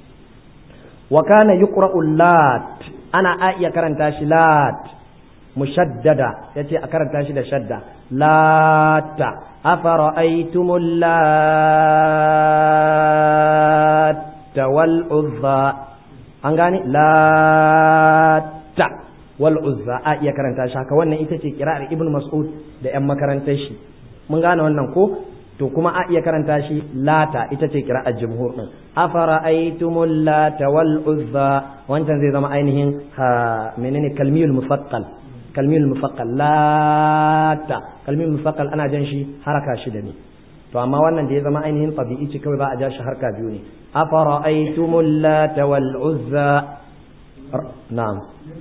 wa kana yuqra'u lat ana a iya karanta shi lat mushaddada yace a karanta shi da shadda lata afara'aytumul latta wal uzza an gane lata wal uzza a iya karanta shi haka wannan ita ce kira'ar ibnu mas'ud da yan makarantar shi mun gane wannan ko to kuma a iya karanta shi lata ita ce kira'ar jumhur din afara'aytumul lata wal uzza wancan zai zama ainihin ha menene kalmiyul mufaqqal kalmiyul mufaqqal lata kalmiyul mufaqqal ana jan shi haraka shida ne to amma wannan da ya zama ainihin tabi'i ce kawai ba a ja shi harka biyu ne afara'aytumul lata wal uzza na'am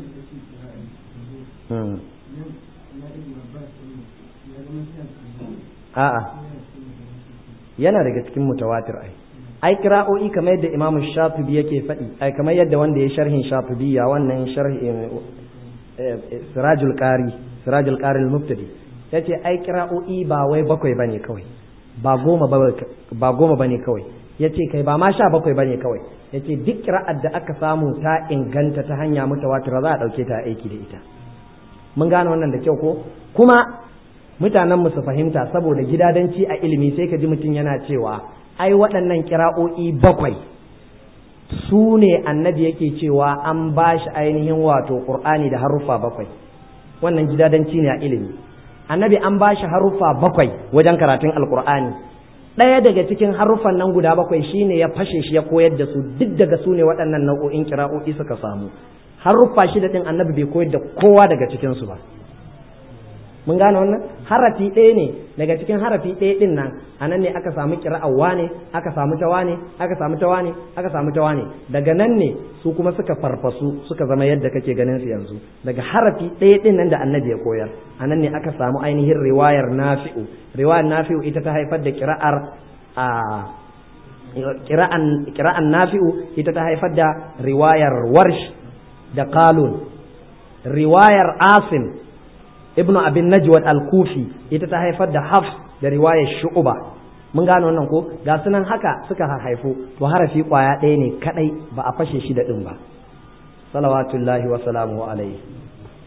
a'a yana daga cikin mutawatir ai ai kira'o'i kamar yadda imamu shafibi yake faɗi ai kamar yadda wanda ya sharhin shafibi ya wannan sharhi sirajul qari sirajul qari al-mubtadi yace ai kira'o'i ba wai bakwai bane kawai ba goma ba goma bane kawai yace kai ba ma sha bakwai bane kawai yace duk kira'ar da aka samu ta inganta ta hanya mutawatir za a dauke ta aiki da ita mun gane wannan da kyau ko kuma mutanen mu su fahimta saboda gidadanci a ilimi sai ka ji mutum yana cewa ai waɗannan kira'o'i bakwai su ne annabi yake cewa an ba shi ainihin wato ƙur'ani da haruffa bakwai wannan gidadanci ne a ilimi annabi an ba shi haruffa bakwai wajen karatun alƙur'ani ɗaya daga cikin haruffan nan guda bakwai shine ya fashe shi ya koyar da su duk daga su ne waɗannan nau'o'in kira'o'i suka samu haruffa shida ɗin annabi bai koyar da kowa daga cikinsu ba mun gane wannan harafi ɗaya ne daga cikin harafi ɗaya ɗin nan a nan ne aka samu kira'awa ne aka samu tawa ne aka samu tawa ne aka samu tawa ne daga nan ne su kuma suka farfasu suka zama yadda kake ganin su yanzu daga harafi ɗaya ɗin nan da annabi ya koyar a nan ne aka samu ainihin riwayar nafi'u riwayar nafi'u ita ta haifar da kira'ar a kira'an kira'an nafi'u ita ta haifar da riwayar warsh da qalun riwayar asim ibnu abin najwad al-kufi ita ta haifar da hafs da riwayar shu'uba mun gane wannan ko ga sunan haka suka haifo to harafi kwaya ɗaya ne kadai ba a fashe shi da ɗin ba salawatullahi wa salamu alaihi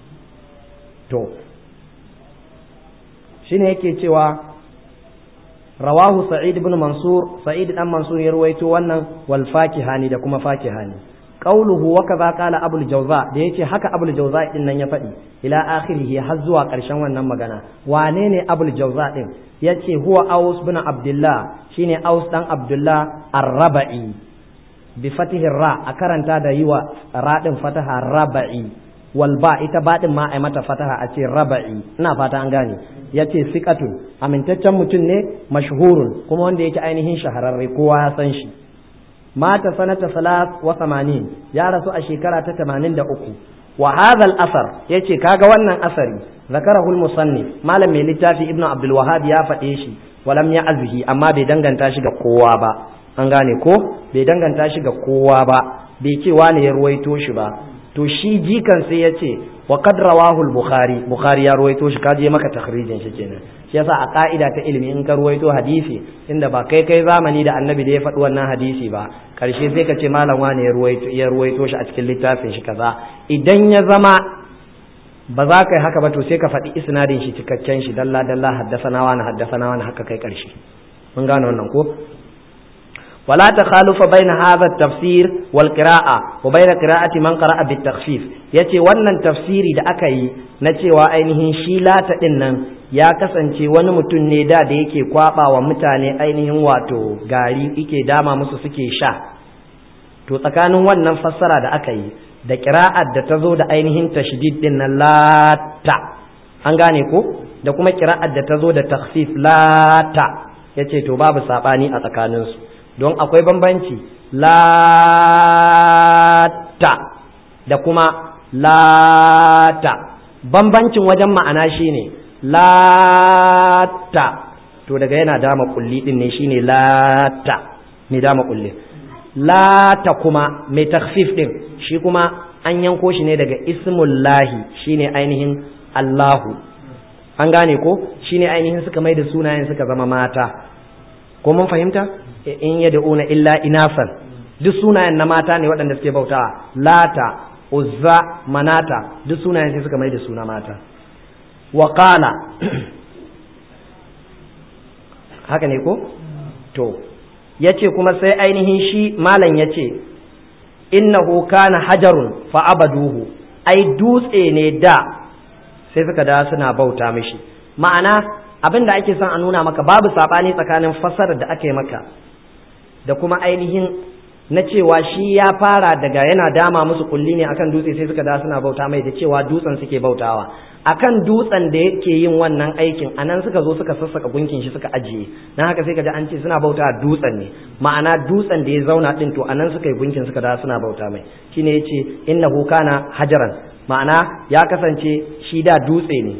to shine yake cewa rawahu sa'id ibn mansur sa'id dan mansur ya ruwaito wannan wal fakihani da kuma fakihani qauluhu wa kaza qala abul jawza da yace haka abul jawza din nan ya faɗi ila akhirih har zuwa ƙarshen wannan magana wane ne abul jawza din yace huwa aus bin abdullah shine aus dan abdullah ar-rabai bi fatihi ra a karanta da yiwa ra din fataha rabai wal ba ita ba din ma ai mata fataha a ce rabai ina fata an gane yace siqatun amintaccen mutum ne mashhurun kuma wanda yake ainihin shahararre kowa ya san shi mata sanata salat wa samanin ya rasu a shekara ta tamanin da uku wa hadha al-asar yace kaga wannan asari zakarahu al-musannif malam mai littafi ibnu abdul wahhab ya faɗe shi walam ya azhi amma bai danganta shi ga kowa ba an gane ko bai danganta shi ga kowa ba bai ce wani ya ruwaito shi ba to shi jikan sai yace wa qad rawahu al-bukhari bukhari ya ruwaito shi kaje maka takhrijin shi kenan shi yasa a ka'ida ta ilimi in ka ruwaito hadisi inda ba kai kai zamani da annabi da ya faɗi wannan hadisi ba karshe sai ka ce malam wani ya ruwaito ya ruwaito shi a cikin littafin shi kaza idan ya zama ba za ka yi haka ba to sai ka faɗi isnadin shi cikakken shi dalla dalla haddasana wani haddasana wani haka kai karshe mun gane wannan ko ولا تخالف بين هذا التفسير والقراءة وبين قراءة من قرأ بالتخفيف yace wannan tafsiri da aka yi na cewa ainihin shi lata din nan ya kasance wani mutum ne da da yake kwaba wa mutane ainihin wato gari yake dama musu suke sha to tsakanin wannan fassara da aka yi da qira'ar da ta zo da ainihin tashdid din nan lata an gane ko da kuma qira'ar da ta zo da takhfif lata yace to babu sabani a tsakaninsu don akwai bambanci lata da kuma lata bambancin wajen ma'ana shine lata to daga yana dama kulli din ne shine lata mai dama kulli lata kuma mai takfif din shi kuma an yanko shi ne daga ismullahi shine ainihin Allahu an gane ko shine ainihin suka mai da sunayen suka zama mata ko mun fahimta in yad'una illa inasan duk sunayen na mata ne waɗanda suke bautawa lata uzza manata duk sunayen sai suka mai da suna mata wa qala haka ne ko to yace kuma sai ainihin shi malam yace innahu kana hajarun fa abaduhu ai dutse ne da sai suka da suna bauta mishi ma'ana abin da ake son a nuna maka babu saɓani tsakanin fassarar da aka yi maka da kuma ainihin na cewa shi ya fara daga yana dama musu kulli ne akan dutse sai suka da suna bauta mai da cewa dutsen suke bautawa akan dutsen da yake yin wannan aikin anan suka zo suka sassaka gunkin shi suka ajiye dan haka sai ka ji an ce suna bauta dutsen ne ma'ana dutsen da ya zauna din to anan suka yi gunkin suka da suna bauta mai shine yace innahu kana hajaran ma'ana ya kasance shi da dutse ne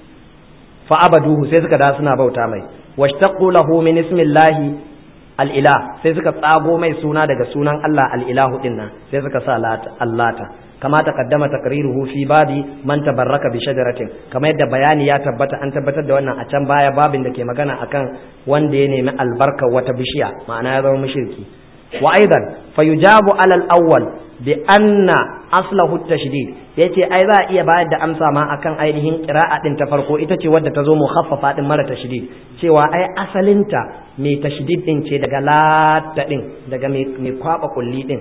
fa abaduhu sai suka da suna bauta mai washtaqu lahu min ismillahi al'ilah sai suka tsago mai suna daga sunan Allah al'ilahu din nan sai suka sa allata kama taqaddama taqriruhu fi babi man tabarraka bi shajaratin kamar yadda bayani ya tabbata an tabbatar da wannan a can baya babin da ke magana akan wanda ya nemi albarkar wata bishiya ma'ana ya zama mushriki wa aidan fayujabu alal awwal bi anna aslahu tashdid yace ai za a iya bayar da amsa ma akan ainihin qira'a din ta farko ita ce wadda ta zo mukhaffafa din mara tashdid cewa ai asalinta mai tashdid din ce daga lata din daga mai kwaba kulli din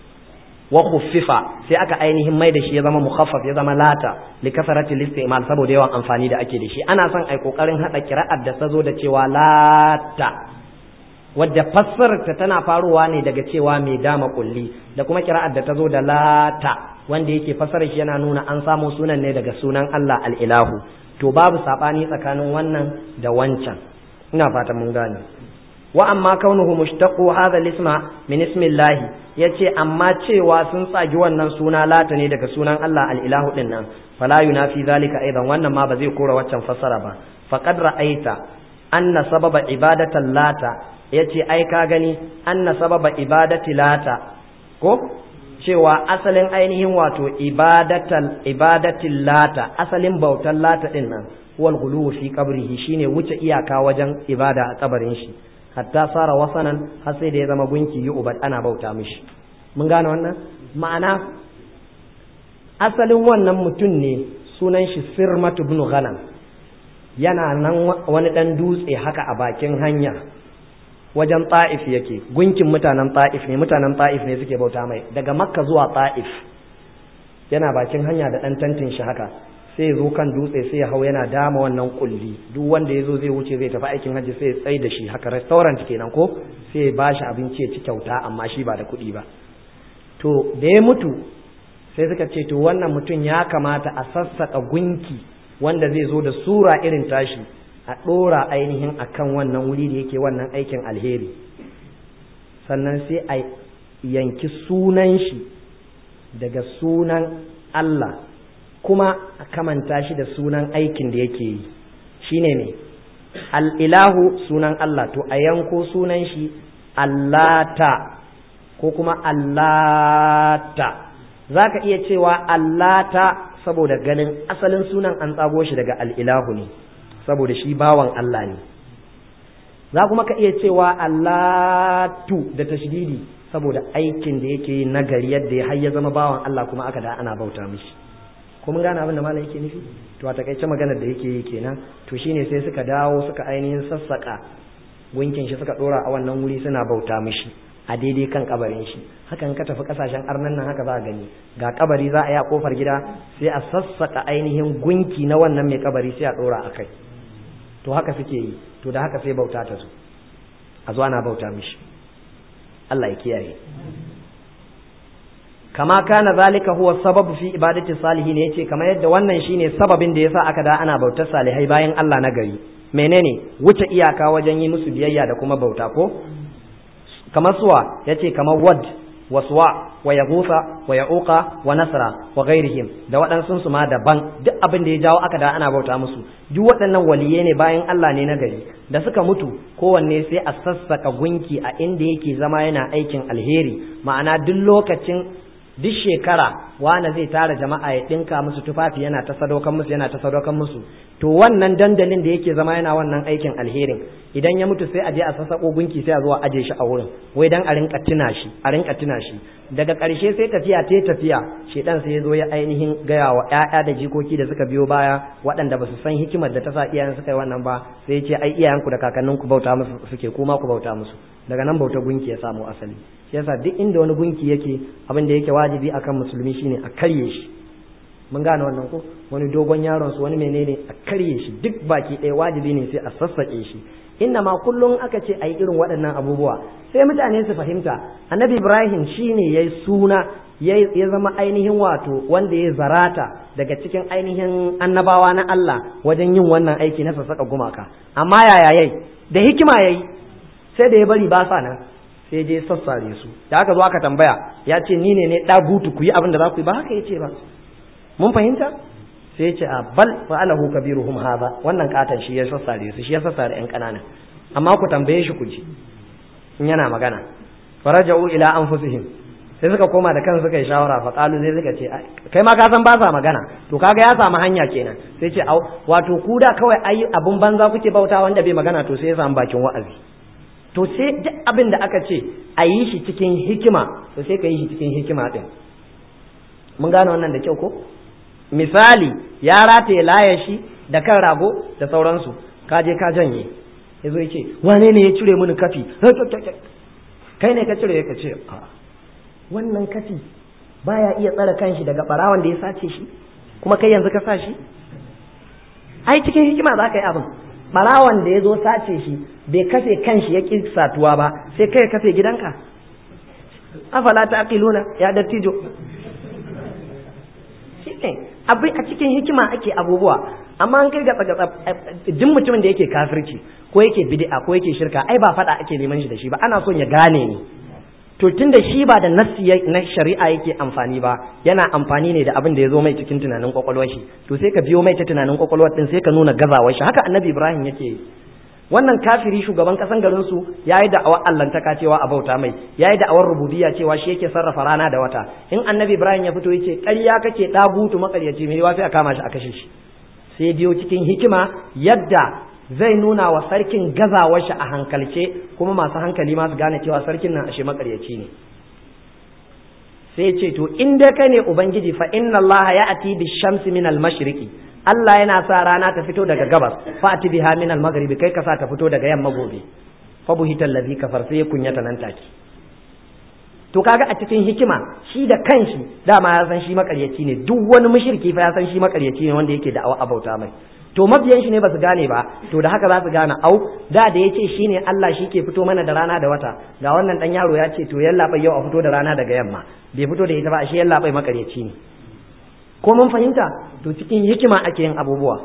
wa khuffifa sai aka ainihin mai da shi ya zama mukhaffaf ya zama lata li kasarati istimal saboda yawan amfani da ake da shi ana son ai kokarin hada qira'ar da ta zo da cewa lata wadda fassarta tana faruwa ne daga cewa mai dama kulli da kuma kira'ar da ta zo da lata wanda yake fassarar shi yana nuna an samu sunan ne daga sunan Allah al'ilahu to babu saɓani tsakanin wannan da wancan ina fata mun gane wa amma kaunuhu mushtaqu hadha al-isma min ismillah yace amma cewa sun tsagi wannan suna lata ne daga sunan Allah al'ilahu din nan fala yunafi zalika aidan wannan ma ba zai kora waccan fassara ba faqad ra'aita anna sababa ibadatan lata ya ce ai ka gani anna sababa ibadati lata ko cewa asalin ainihin wato ibadatal ibadatil lata asalin bautan lata din nan wal ghuluw fi qabrihi shine wuce iyaka wajen ibada a kabarin shi hatta sara wasanan har sai da ya zama gunki yi ubad ana bauta mishi mun gane wannan ma'ana asalin wannan mutum ne sunan shi sirmatu ibn ghanam yana nan wani ɗan dutse haka a bakin hanya wajen ta'if yake gunkin mutanen ta'if ne mutanen ta'if ne suke bauta mai daga makka zuwa ta'if yana bakin hanya da ɗan tantin shi haka sai zo kan dutse sai ya hau yana dama wannan kulli duk wanda ya zo zai wuce zai tafi aikin hajji sai ya tsai da shi haka restaurant kenan ko sai ya bashi abinci ya ci kyauta amma shi ba da kuɗi ba to da ya mutu sai suka ce to wannan mutum ya kamata a sassaka gunki wanda zai zo da sura irin tashi a ɗora ainihin akan wannan wuri da yake wannan aikin alheri sannan sai a yanki sunan shi daga sunan Allah kuma a kamanta shi da sunan aikin da yake yi shine ne al'ilahu sunan Allah to a yanko sunan shi allata ko kuma allata za ka iya cewa allata saboda ganin asalin sunan an tsago shi daga al'ilahu ne saboda shi bawan Allah ne za kuma ka iya cewa allatu da tashdidi saboda aikin da yake yi nagari yadda ya har ya zama bawan Allah kuma aka da ana bauta mishi ko mun gane abin da malam yake nufi to a takaice maganar da yake yi kenan to shine sai suka dawo suka ainihin sassaka gunkin shi suka dora a wannan wuri suna bauta mishi a daidai kan kabarin shi hakan ka tafi kasashen arnan nan haka za a gani ga kabari za a yi a kofar gida sai a sassaka ainihin gunki na wannan mai kabari sai a dora a kai to haka suke yi to da haka sai bauta ta zo a zo ana bauta mishi Allah ya kiyaye kama kana zalika huwa sababu fi ibadati salihin yace kamar yadda wannan shine sababin da yasa aka da ana bautar salihai bayan Allah na gari menene wuce iyaka wajen yi musu biyayya da kuma bauta ko kamar suwa yace kamar wad waswa wa yaghutha wa ya'uqa wa nasra wa ghairihim da waɗansu su ma daban duk abin da ya jawo aka da ana bauta musu duk waɗannan waliyai ne bayan Allah ne na gari da suka mutu kowanne sai a sassaka gunki a inda yake zama yana aikin alheri ma'ana duk lokacin duk shekara wane zai tara jama'a ya ɗinka musu tufafi yana ta sadaukan musu yana ta sadaukan musu to wannan dandalin da yake zama yana wannan aikin alherin idan ya mutu sai a je a sassako gunki sai a zo a aje shi a wurin wai dan a rinka tuna shi a rinka tuna shi daga ƙarshe sai tafiya ta tafiya shedan sai ya zo ya ainihin gaya wa ƴaƴa da jikoki da suka biyo baya waɗanda ba su san hikimar da ta sa iyayen suka yi wannan ba sai ya ce ai iyayenku da kakanninku bauta musu suke kuma ku bauta musu daga nan bauta gunki ya samu asali shi yasa duk inda wani gunki yake abin da yake wajibi akan musulmi shine a karye shi mun gane wannan ko wani dogon yaron su wani menene a karye shi duk baki ɗaya wajibi ne sai a sassaƙe shi inna ma kullum aka ce a yi irin waɗannan abubuwa sai mutane su fahimta annabi ibrahim shine ya yi suna ya zama ainihin wato wanda ya zarata daga cikin ainihin annabawa na Allah wajen yin wannan aiki na sassaƙa gumaka amma yaya yayi da hikima yayi sai da ya bari ba sa nan sai je sassare su da aka zo aka tambaya ya ce ni ne ne ɗagutu ku yi abin da za ku yi ba haka ya ce ba mun fahimta sai ce a bal fa'alahu kabiruhum hadha wannan katan shi ya sassare su shi ya sassare yan kanana amma ku tambaye shi ku ji in yana magana faraja'u ila anfusihim sai suka koma da kansu suka yi shawara fa qalu sai suka ce kai ma ka san ba sa magana to kaga ya samu hanya kenan sai ce wato ku da kawai ayi abun banza kuke bauta wanda bai magana to sai ya samu bakin wa'azi to sai duk abin da aka ce a yi shi cikin hikima to sai ka yi shi cikin hikima din mun gane wannan da kyau ko misali ya rataye laya shi da kan rago da sauransu ka je ka janye ya zo ya ce wane ne ya cire mini kafi kai ne ka cire ka ce wannan kafi baya iya tsare kanshi daga barawan da ya sace shi kuma kai yanzu ka sa shi ai cikin hikima za ka yi abin barawan da ya zo sace shi bai kafe kanshi ya ƙi satuwa ba sai kai kafe gidanka afala ta aqiluna ya dattijo shine abin a cikin hikima ake abubuwa amma an kai ga tsaga duk mutumin da yake kafirci ko yake bid'a ko yake shirka ai ba fada ake neman shi da shi ba ana son ya gane ni to tunda shi ba da nassi na shari'a yake amfani ba yana amfani ne da abin da ya zo mai cikin tunanin kwakwalwar shi to sai ka biyo mai ta tunanin kwakwalwar din sai ka nuna gazawar shi haka annabi ibrahim yake yi wannan kafiri shugaban kasan garin su yayi da'awar allantaka cewa a bauta mai yayi da'awar rububiyya cewa shi yake sarrafa rana da wata in annabi ibrahim ya fito yace ƙarya kake dagutu makaryaci mai yawa sai a kama shi a kashe shi sai biyo cikin hikima yadda zai nuna wa sarkin gazawar shi a hankalce kuma masu hankali masu gane cewa sarkin nan ashe makaryaci ne sai ce to in dai kai ne ubangiji fa inna allaha ya'ti bi shamsi min al mashriqi Allah yana sa rana ta fito daga gabas fa'ati biha min al-maghribi kai ka sa ta fito daga yamma gobe fa buhital ladhi kafar sai ya kunyata nan take to kaga a cikin hikima shi da kanshi dama ya san shi makaryaci ne duk wani mushriki fa ya san shi makaryaci ne wanda yake da abauta mai to mabiyan shi ne ba su gane ba to da haka za su gane au da da ya ce shi ne Allah shi ke fito mana da rana da wata ga wannan dan yaro ya ce to yalla bai yau a fito da rana daga yamma bai fito da ita ba shi yalla bai makaryaci ne ko mun fahimta to cikin hikima ake yin abubuwa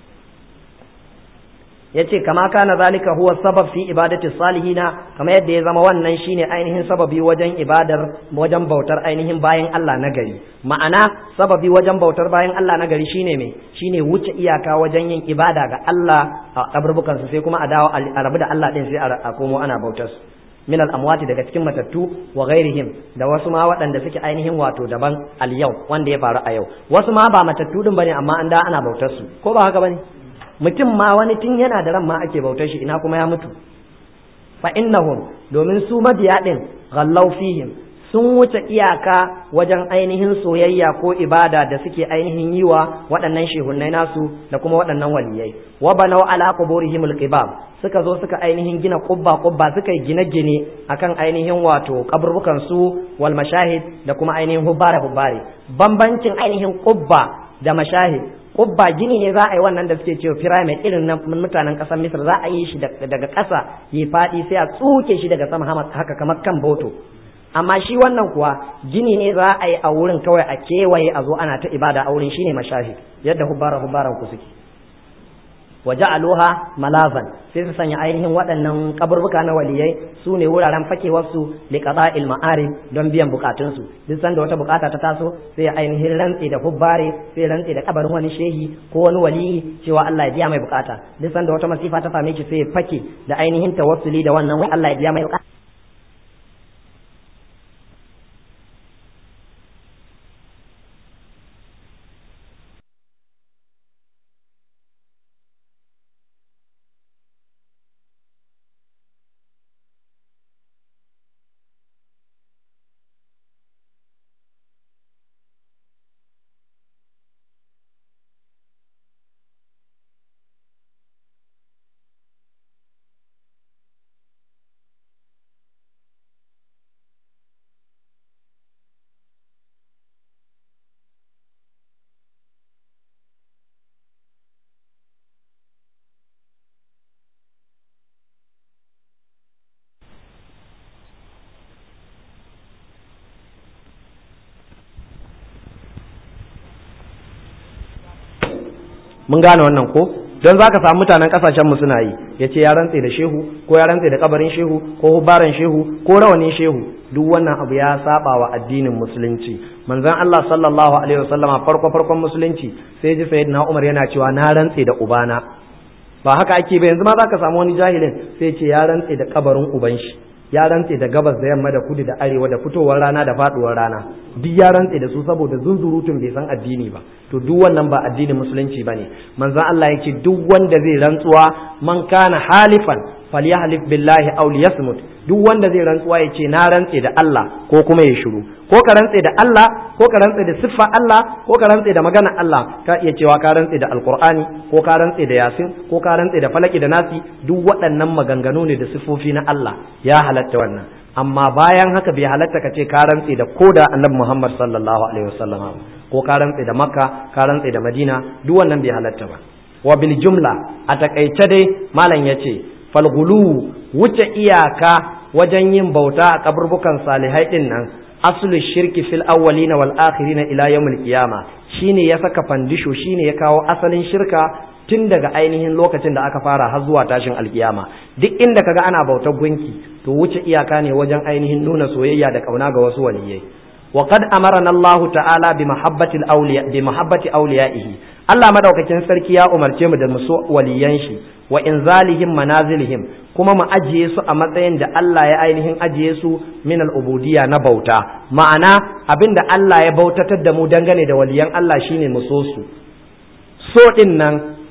yace kama kana zalika huwa sabab fi ibadati salihina kama yadda ya zama wannan shine ainihin sababi wajen ibadar wajen bautar ainihin bayan Allah na gari ma'ana sababi wajen bautar bayan Allah na gari shine me shine wuce iyaka wajen yin ibada ga Allah a kaburbukan su sai kuma a dawo a rabu da Allah din sai a komo ana bautar su min al-amwati daga cikin matattu wa ghairihim da wasu ma waɗanda suke ainihin wato daban al-yau wanda ya faru a yau wasu ma ba matattu din bane amma an da ana bautar su ko ba haka bane mutum ma wani tun yana da ran ma ake bautar shi ina kuma ya mutu fa innahum domin su mabiya din ghallaw fihim sun wuce iyaka wajen ainihin soyayya ko ibada da suke ainihin yi wa waɗannan shehunnai nasu da kuma waɗannan waliyai wa banau ala quburihim alqibab suka zo suka ainihin gina kubba kubba suka yi gine-gine akan ainihin wato kaburbukan su wal mashahid da kuma ainihin hubbare hubbare bambancin ainihin kubba da mashahid kubba gini ne za a yi wannan da suke cewa pyramid irin na mutanen ƙasar misir za a yi shi daga ƙasa ya faɗi sai a tsuke shi daga sama haka kamar kan boto amma shi wannan kuwa gini ne za a yi a wurin kawai a kewaye a zo ana ta ibada a wurin shine mashahid yadda hubbara hubbaran ku suke waje aloha malazan sai su sanya ainihin waɗannan kaburbuka na waliyai su ne wuraren fakewarsu liqada il don biyan bukatunsu duk sanda wata bukata ta taso sai ainihin rantsi da hubbare sai rantsi da kabarin wani shehi ko wani waliyi cewa Allah ya biya mai bukata duk sanda wata masifa ta same shi sai ya fake da ainihin tawassuli da wannan wai Allah ya biya mai bukata mun gane wannan ko don za ka samu mutanen kasashen mu suna yi ya ce ya rantse da shehu ko ya rantse da kabarin shehu ko hubaran shehu ko rawanin shehu duk wannan abu ya saba wa addinin musulunci manzon Allah sallallahu alaihi wasallama farko farkon musulunci sai ji sayyidina Umar yana cewa na rantse da ubana ba haka ake ba yanzu ma za ka samu wani jahilin sai ce ya rantse da kabarin uban shi ya rantse da gabas da yamma da kudu da arewa da fitowar rana da faduwar rana duk ya rantse da su saboda zunzurutun bai san addini ba to duk wannan ba addinin musulunci bane manzon Allah yake duk wanda zai rantsuwa man kana halifan falyahlif billahi aw liyasmut duk wanda zai rantsuwa ya ce na rantse da Allah ko kuma ya shiru ko ka rantse da Allah ko ka rantse da siffa Allah ko ka rantse da magana Allah ka iya cewa ka rantse da alqur'ani ko ka rantse da yasin ko ka rantse da falaki da nasi duk waɗannan maganganu ne da siffofi na Allah ya halatta wannan amma bayan haka bai halatta ka ce ka rantse da koda annabi Muhammad sallallahu alaihi wasallam ko ka rantse da Makka ka rantse da Madina duk wannan bai halatta ba wa bil jumla a takaice dai malam yace falgulu wuce iyaka wajen yin bauta a kaburbukan salihai din nan aslu shirki fil awwalina wal akhirina ila yawmil qiyama shine ya saka fandisho shine ya kawo asalin shirka tun daga ainihin lokacin da aka fara har zuwa tashin alkiyama duk inda kaga ana bautar gunki to wuce iyaka ne wajen ainihin nuna soyayya da kauna ga wasu waliyai wa qad amarana Allah ta'ala bi mahabbati al-awliya bi mahabbati awliyaihi Allah madaukakin sarki ya umarce mu da mu so waliyan shi wa inzalihim manazilihim kuma mu ajiye su a matsayin da Allah ya ainihin ajiye su min al-ubudiyya na bauta ma'ana abinda Allah ya bautatar da mu dangane da waliyan Allah shine mu so su so din nan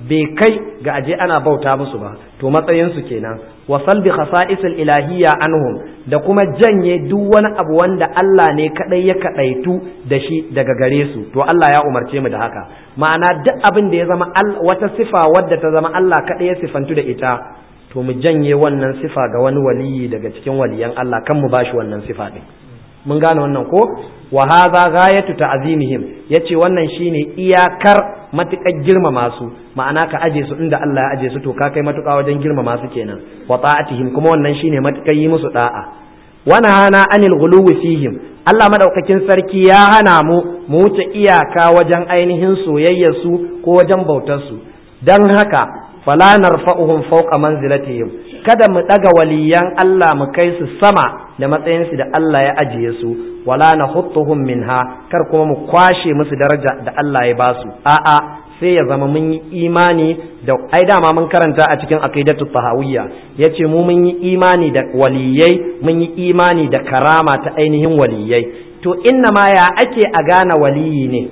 bai kai ga aje ana bauta musu ba to matsayinsu kenan wa salbi khasa'isil ilahiyya anhum da kuma janye duk wani abu wanda Allah ne kadai ya kadaitu da shi daga gare su to Allah ya umarce mu da haka ma'ana duk abin da ya zama wata sifa wadda ta zama Allah kadai ya sifantu da ita to mu janye wannan sifa ga wani waliyi daga cikin waliyan Allah kan mu bashi wannan sifa din mun gane wannan ko wa hadha ghayatu ta'zimihim yace wannan shine iyakar matukar girmama su ma'ana ka aje su inda Allah ya aje su to ka kai matuƙa wajen girmama su kenan wa ta'atihim kuma wannan shine matukar yi musu da'a wa nahana anil ghuluwi fihim Allah madaukakin sarki ya hana mu mu wuce iyaka wajen ainihin soyayyar su ko wajen bautar su dan haka fala narfa'uhum fawqa manzilatihim kada mu daga waliyan Allah mu kai su sama da matsayinsu da Allah ya ajiye su wala na huttuhum minha kar kuma mu kwashe musu daraja da Allah ya basu a'a sai ya zama mun yi imani da ai dama mun karanta a cikin aqidatu tahawiyya yace mu mun yi imani da waliyai mun yi imani da karama ta ainihin waliyai to inna ma ya ake a gane waliyi ne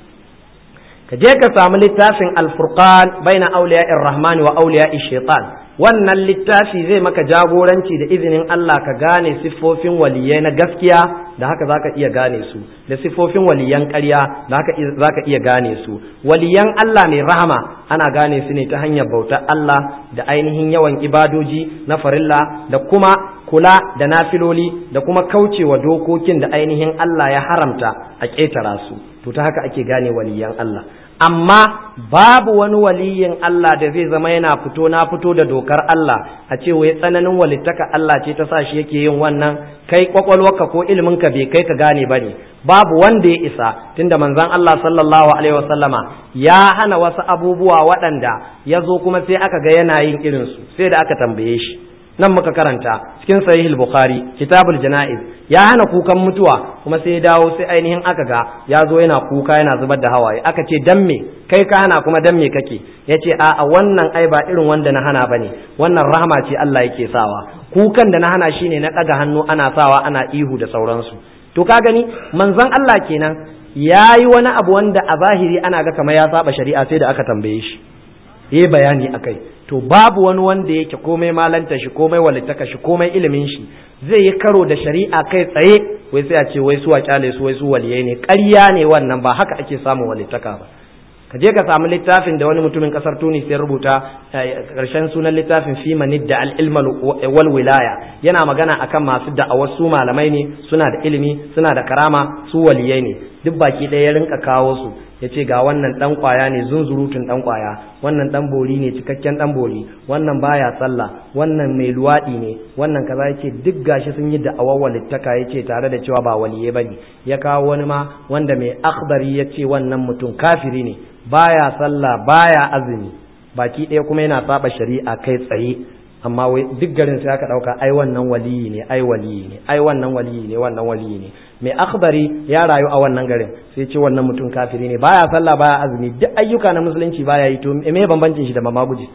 ka je ka samu littafin alfurqan baina awliya'ir rahmani wa awliya'ish shaitan wannan littafi zai maka jagoranci da izinin Allah ka gane siffofin waliyai na gaskiya da haka zaka iya gane su da siffofin waliyan ƙarya da haka zaka iya gane su waliyan Allah mai rahama ana gane su ne ta hanyar bautar Allah da ainihin yawan ibadoji na farilla da kuma kula da nafiloli da kuma kaucewa dokokin da ainihin Allah ya haramta a ƙetara su to ta haka ake gane waliyan Allah amma babu wani waliyin Allah da zai zama yana fito na fito da dokar Allah a ce wai tsananin walittaka Allah ce ta sa shi yake yin wannan kai kwakwalwarka ko iliminka bai kai ka gane ba ne babu wanda ya isa tunda manzon Allah sallallahu alaihi wasallama ya hana wasu abubuwa waɗanda ya zo kuma sai aka ga yana yin irinsu sai da aka tambaye shi nan muka karanta cikin sahih bukhari kitabul janaiz ya hana kukan mutuwa kuma sai ya dawo sai ainihin aka ga ya zo yana kuka yana zubar da hawaye aka ce dan me kai ka hana kuma dan me kake yace a a wannan ai ba irin wanda na hana bane wannan rahama ce Allah yake sawa kukan da na hana shine na daga hannu ana sawa ana ihu da sauransu to ka gani manzon Allah kenan yayi wani abu wanda a zahiri ana ga kamar ya saba shari'a sai da aka tambaye shi yi bayani akai to babu wani wanda yake komai malanta shi komai walittaka shi komai ilimin shi zai yi karo da shari'a kai tsaye wai sai a ce wai su a kyale su wai su waliyai ne ƙarya ne wannan ba haka ake samun walittaka ba ka je ka samu littafin da wani mutumin kasar tunis ya rubuta karshen sunan littafin fi manid da al-ilma wal wilaya yana magana akan masu da'awar su malamai ne suna da ilimi suna da karama su waliyai ne duk baki ɗaya ya rinka kawo su ya ce ga wannan ɗan ƙwaya ne zunzurutun ɗan ƙwaya wannan ɗan bori ne cikakken ɗan bori wannan baya sallah wannan mai luwaɗi ne wannan kaza ya ce duk gashi sun yi da'awar walittaka ya ce tare da cewa ba waliye ba ne ya kawo wani ma wanda mai akhbari ya ce wannan mutum kafiri ne baya sallah baya azumi baki ɗaya kuma yana saba shari'a kai tsaye amma wai duk garin sai aka ɗauka ai wannan waliyi ne ai waliyi ne ai wannan waliyi ne wannan waliyi ne mai akhbari ya rayu a wannan garin sai ce wannan mutum kafiri ne baya sallah baya azumi duk ayyuka na musulunci baya yi to me bambancin shi da mamaguji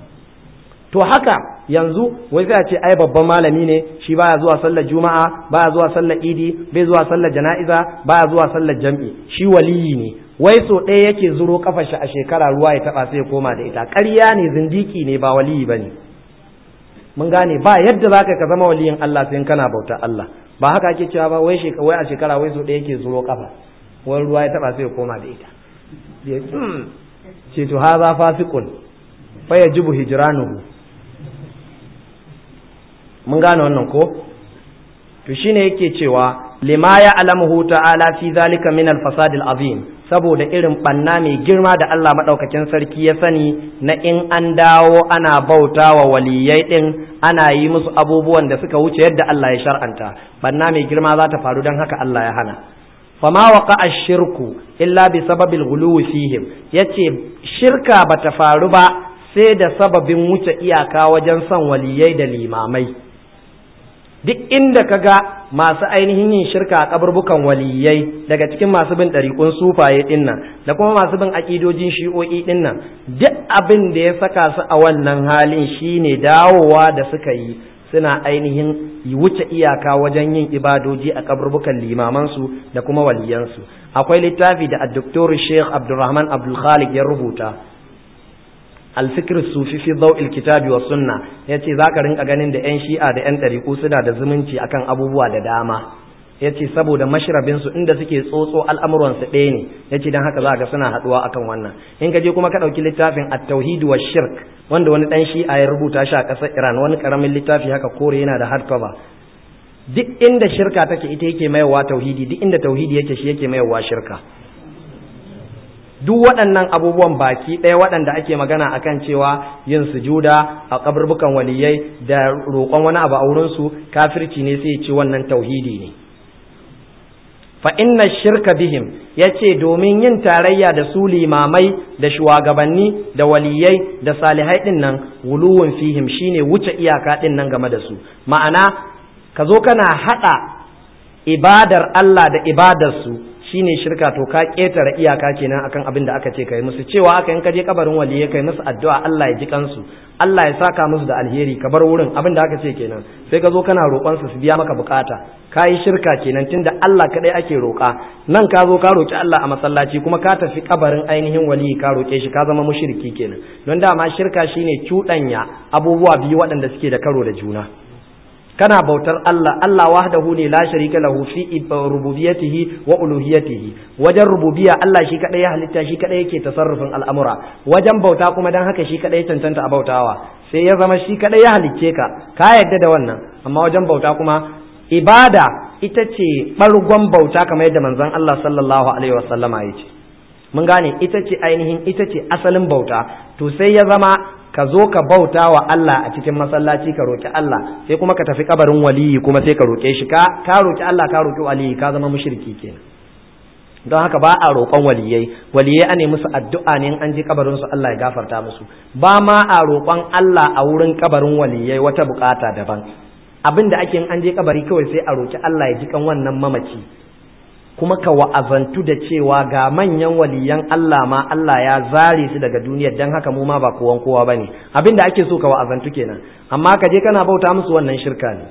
to haka yanzu wai sai a ce ai babban malami ne shi baya zuwa sallar juma'a baya zuwa sallar idi bai zuwa sallar jana'iza baya zuwa sallar jam'i shi waliyi ne wai so ɗaya yake zuro kafar shi a shekara ruwa ya taba sai ya koma da ita ƙarya ne zindiki ne ba waliyi bane mun gane ba yadda zaka ka zama waliyin Allah sai kana bauta Allah ba haka ake cewa ba wai shekara wai a shekara wai so ɗaya yake zuro kafa wai ruwa ya taba sai ya koma da ita ce to haza fasiqun fa yajibu hijranuhu mun gane wannan ko to shine yake cewa lima ya alamuhu ta'ala fi zalika min al-fasad al-azim saboda irin banna mai girma da Allah madaukakin sarki ya sani na in an dawo ana bautawa waliyai din ana yi musu abubuwan da suka wuce yadda Allah ya shar'anta banna mai girma za ta faru don haka Allah ya hana fama waqa ash-shirku illa bi sababil ghuluwi fihim yace shirka bata faru ba sai da sababin wuce iyaka wajen son waliyai da limamai duk inda ka ga masu ainihin yin shirka a kaburbukan waliyai daga cikin masu bin ɗariƙun sufaye ɗinnan da kuma masu bin aƙidojin shi'o'i ɗinnan duk abin da ya saka su a wannan halin shine dawowa da suka yi suna ainihin wuce iyaka wajen yin ibadoji a kaburbukan limamansu da kuma waliyansu akwai littafi da addoktor sheikh abdulrahman abdulkhalik ya rubuta alfikir sufi fi daw'il kitabi wa sunna yace zaka rinka ganin da yan shi'a da yan ɗariƙu suna da zumunci akan abubuwa da dama yace saboda mashrabin su inda suke tsotso al'amuran su ɗaya ne yace dan haka zaka ga suna haduwa akan wannan in ka je kuma ka dauki littafin at-tauhid wa shirk wanda wani dan shi'a ya rubuta shi a ƙasar Iran wani karamin littafi haka kore yana da hardcover duk inda shirka take ita yake mayawa tauhidi duk inda tauhidi yake shi yake mayawa shirka duk waɗannan abubuwan baki ɗaya waɗanda ake magana akan cewa yin sujuda a kaburbukan waliyai da roƙon wani abu a wurinsu kafirci ne sai ce wannan tauhidi ne fa inna shirka bihim ya ce domin yin tarayya da su limamai da shugabanni da waliyai da salihai ɗin nan wuluwun fihim shine wuce iyaka ɗin nan game da su ma'ana ka zo kana haɗa ibadar Allah da ibadarsu shine shirka to ka ƙetare iyaka kenan akan abin da aka ce kai musu cewa aka in ka je kabarin waliyai kai musu addu'a Allah ya ji kansu Allah ya saka musu da alheri ka bar wurin abin da aka ce kenan sai ka zo kana roƙon su su biya maka bukata ka yi shirka kenan tunda Allah kadai ake roƙa nan ka zo ka roƙi Allah a masallaci kuma ka tafi kabarin ainihin waliyi ka roƙe shi ka zama mushriki kenan don dama shirka shine cuɗanya abubuwa biyu waɗanda suke da karo da juna kana bautar Allah Allah wahdahu ne la sharika lahu fi rububiyyatihi wa uluhiyyatihi wajen rububiyya Allah shi kadai ya halitta shi kadai yake tasarrufin al'amura wajen bauta kuma dan haka shi kadai cancanta a bautawa sai ya zama shi kadai ya halicce ka ka yadda da wannan amma wajen bauta kuma ibada ita ce bargon bauta kamar yadda manzon Allah sallallahu alaihi wasallama ya ce mun gane ita ce ainihin ita ce asalin bauta to sai ya zama ka zo ka bauta wa Allah a cikin masallaci ka roki Allah sai kuma ka tafi kabarin waliyi kuma sai ka roke shi ka ka roki Allah ka roki waliyi ka zama mushriki kenan don haka ba a roƙon waliyai waliyai ane musu addu'a ne in an je kabarin su Allah ya gafarta musu ba ma a roƙon Allah a wurin kabarin waliyai wata bukata daban abin da ake in an je kabari kawai sai a roki Allah ya ji kan wannan mamaci kuma ka wa'azantu da cewa ga manyan waliyan Allah ma Allah ya zare su daga duniyar dan haka mu ma ba kowan kowa bane abin da ake so ka wa'azantu kenan amma ka je kana bauta musu wannan shirka ne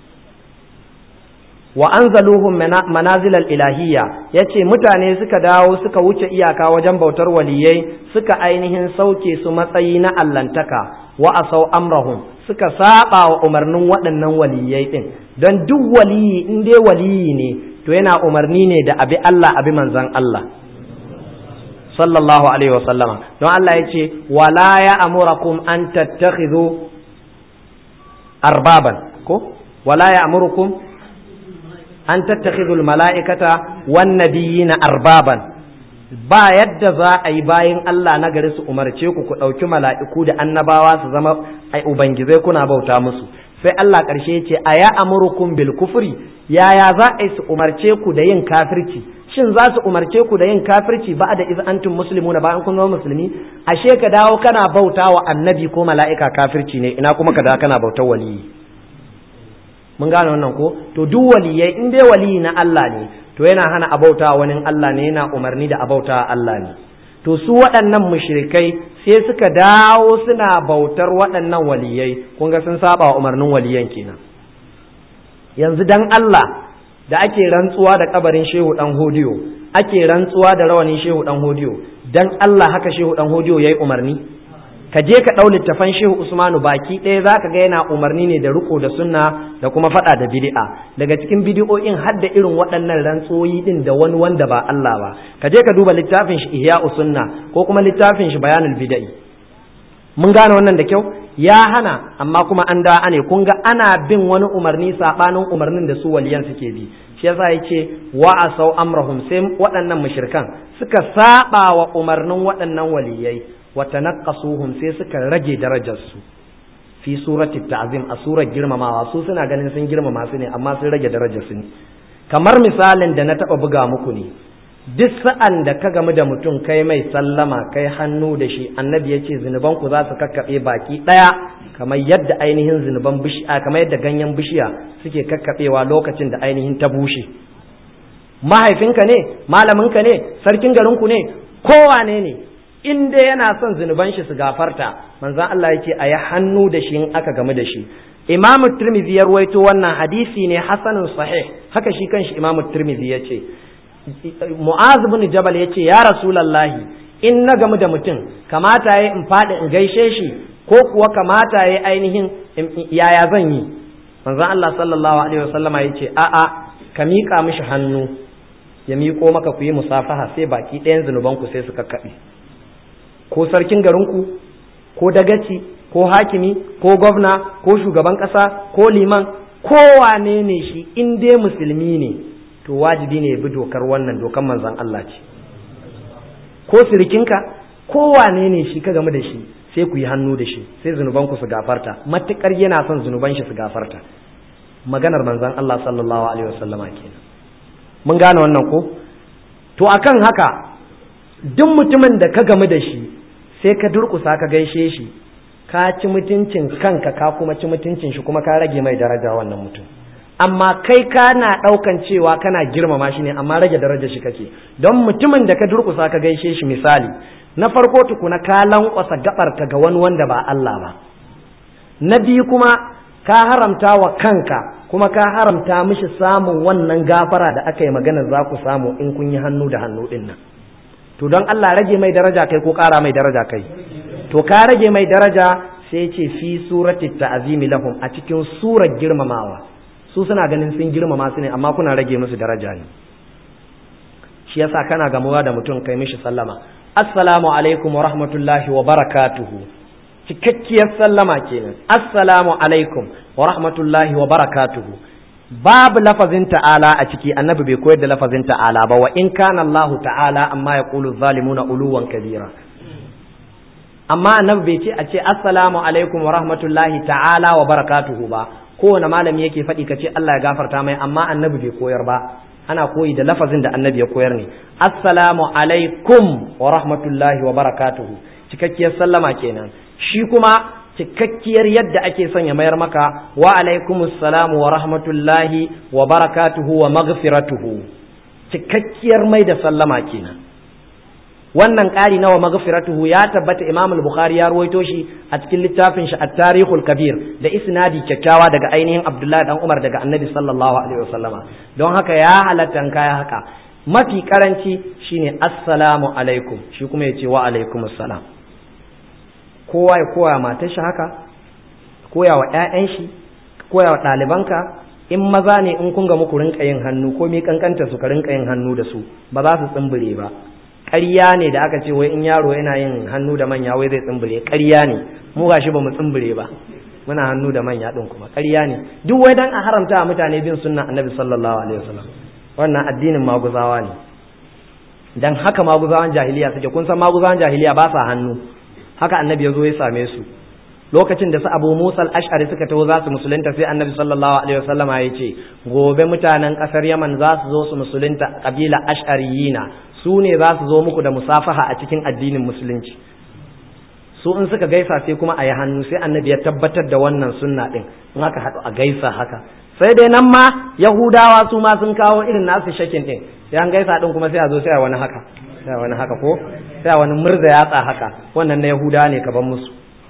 wa anzaluhum manazil al-ilahiyya yace mutane suka dawo suka wuce iyaka wajen bautar waliyai suka ainihin sauke su matsayi na allantaka wa asau amrahum suka saba wa umarnin waɗannan waliyai din don duk waliyi in dai waliyi ne to yana umarni ne da abi Allah abi manzan Allah sallallahu alaihi wasallama don Allah ya ce wala ya amurakum an tattakhidhu arbaban ko wala ya amurukum an tattakhidhu mala'ikata wan nabiyina arbaban ba yadda za a yi bayan Allah na gari su umarce ku ku ɗauki mala'iku da annabawa su zama ai ubangizai kuna bauta musu sai Allah ƙarshe ce a ya amurukum bil kufri yaya za a yi su umarce ku da yin kafirci shin za su umarce ku da yin kafirci ba da iz antum muslimuna bayan kun zama musulmi ashe ka dawo kana bauta wa annabi ko mala'ika kafirci ne ina kuma ka dawo kana bautar waliyi mun gane wannan ko to duk waliyai in dai waliyi na Allah ne to yana hana abauta wani Allah ne yana umarni da abauta Allah ne to su waɗannan mushrikai sai suka dawo suna bautar waɗannan waliyai kun ga sun saba wa umarnin waliyan kenan yanzu dan Allah da ake rantsuwa da kabarin shehu dan hodiyo ake rantsuwa da rawanin shehu dan hodiyo dan Allah haka shehu dan hodiyo yayi umarni ka je ka ɗau littafan shehu usmanu baki ɗaya za ka ga yana umarni ne da riko da sunna da kuma faɗa da bid'a daga cikin bidi'o'in har da irin waɗannan rantsoyi ɗin da wani wanda ba Allah ba ka je ka duba littafin shi ihya sunna ko kuma littafin shi bayanul bid'i mun gane wannan da kyau ya hana amma kuma an da ne kun ga ana bin wani umarni sabanin umarnin da su waliyan suke bi shi yasa yace wa asau amrahum sai waɗannan mushrikan suka saba wa umarnin waɗannan waliyai wa tanaqqasuhum sai suka rage darajarsu fi surati ta'zim a surar girmamawa su suna ganin sun girmama su ne amma sun rage darajarsu ne kamar misalin da na taba buga muku ne duk sa'an da ka gamu da mutum kai mai sallama kai hannu da shi annabi ya ce zunuban ku za su kakkaɓe baki ɗaya kamar yadda ainihin zunuban bishiya kamar yadda ganyen bishiya suke kakkaɓewa lokacin da ainihin ta bushe mahaifinka ne malaminka ne sarkin garinku ne kowane ne in dai yana son zunuban shi su gafarta manzon Allah yake a yi hannu da shi in aka gamu da shi imamu tirmidhi ya ruwaito wannan hadisi ne hasanun sahih haka shi kanshi imamu tirmidhi ya ce mu'az bin jabal ya ce ya rasulallahi in na gamu da mutum kamata ya in faɗi in gaishe shi ko kuwa kamata ya ainihin yaya zan yi manzon Allah sallallahu alaihi wasallama ya ce a'a ka miƙa mishi hannu ya miƙo maka ku yi musafaha sai baki ɗayan zunubanku sai su kakkaɓe ko sarkin garinku ko dagaci ko hakimi ko gwamna ko shugaban ƙasa ko liman kowane ne shi in dai musulmi ne to wajibi ne ya bi dokar wannan dokar manzon Allah ce ko sirikinka kowane ne shi ka game da shi sai ku yi hannu da shi sai zunubanku su gafarta matukar yana son zunuban shi su gafarta maganar manzon Allah sallallahu alaihi wasallama kenan mun gane wannan ko to akan haka duk mutumin da ka gamu da shi sai ka durkusa ka gaishe shi ka ci mutuncin kanka ka kuma ci mutuncin shi kuma ka rage mai daraja wannan mutum amma kai kana ɗaukan cewa kana girmama shi ne amma rage darajar shi kake don mutumin da ka durkusa ka gaishe shi misali na farko tukuna ka lankwasa gabarka ga wani wanda ba Allah ba na biyu kuma ka haramta wa kanka kuma ka haramta mishi samun wannan gafara da aka yi magana za ku samu in kun yi hannu da hannu din nan to don Allah rage mai daraja kai ko ƙara mai daraja kai to ka rage mai daraja sai ce fi surati ta'zimi lahum a cikin surar girmamawa su suna ganin sun girmama su ne amma kuna rage musu daraja ne shi yasa kana gamuwa da mutum kai mishi sallama assalamu alaikum wa rahmatullahi wa barakatuhu cikakkiyar sallama kenan assalamu alaikum wa rahmatullahi wa barakatuhu babu lafazin ta'ala a ciki annabi bai koyar da lafazin ta'ala ba wa in kana Allah ta'ala amma ya qulu zalimuna uluwan kabira amma annabi bai ce a ce assalamu alaikum wa rahmatullahi ta'ala wa barakatuhu ba kowane malami yake faɗi ka ce Allah ya gafarta mai amma annabi bai koyar ba ana koyi da lafazin da annabi ya koyar ne assalamu alaikum wa rahmatullahi wa barakatuhu cikakkiyar sallama kenan shi kuma cikakkiyar yadda ake son ya mayar maka wa alaikumus salamu wa rahmatullahi wa barakatuhu wa maghfiratuhu cikakkiyar mai da sallama kenan wannan ƙari nawa maghfiratuhu ya tabbata Imam al-Bukhari ya ruwaito shi a cikin littafin shi At-Tarikhul Kabir da isnadi kyakkyawa daga ainihin Abdullahi dan Umar daga Annabi sallallahu alaihi wasallama don haka ya halatta kaya haka mafi karanci shine assalamu alaikum shi kuma yace wa alaikumus salam kowa ya koya matar shi haka koya wa ƴaƴan shi koya wa ɗalibanka in maza ne in kun ga muku rinka yin hannu ko mi kankanta su ka rinka yin hannu da su ba za su tsimbire ba ƙarya ne da aka ce wai in yaro yana yin hannu da manya wai zai tsimbire ƙarya ne mu gashi ba mu tsimbire ba muna hannu da manya din kuma ƙarya ne duk wai dan a haramta a mutane bin sunnan annabi sallallahu alaihi wasallam wannan addinin maguzawa ne dan haka maguzawan jahiliya suke kun san maguzawan jahiliya ba sa hannu haka annabi ya zo ya same su lokacin da su abu musa al-ash'ari suka taho za su musulunta sai annabi sallallahu alaihi wasallam ya ce gobe mutanen kasar yaman za su zo su musulunta kabila ash'ariyina su ne za su zo muku da musafaha a cikin addinin musulunci su in suka gaisa sai kuma a yi hannu sai annabi ya tabbatar da wannan sunna din in aka haɗu a gaisa haka sai dai nan ma yahudawa su ma sun kawo irin nasu shakin din sai an gaisa din kuma sai a zo sai a wani haka sai a wani haka ko sai a wani murza yatsa haka wannan na yahudawa ne ka ban musu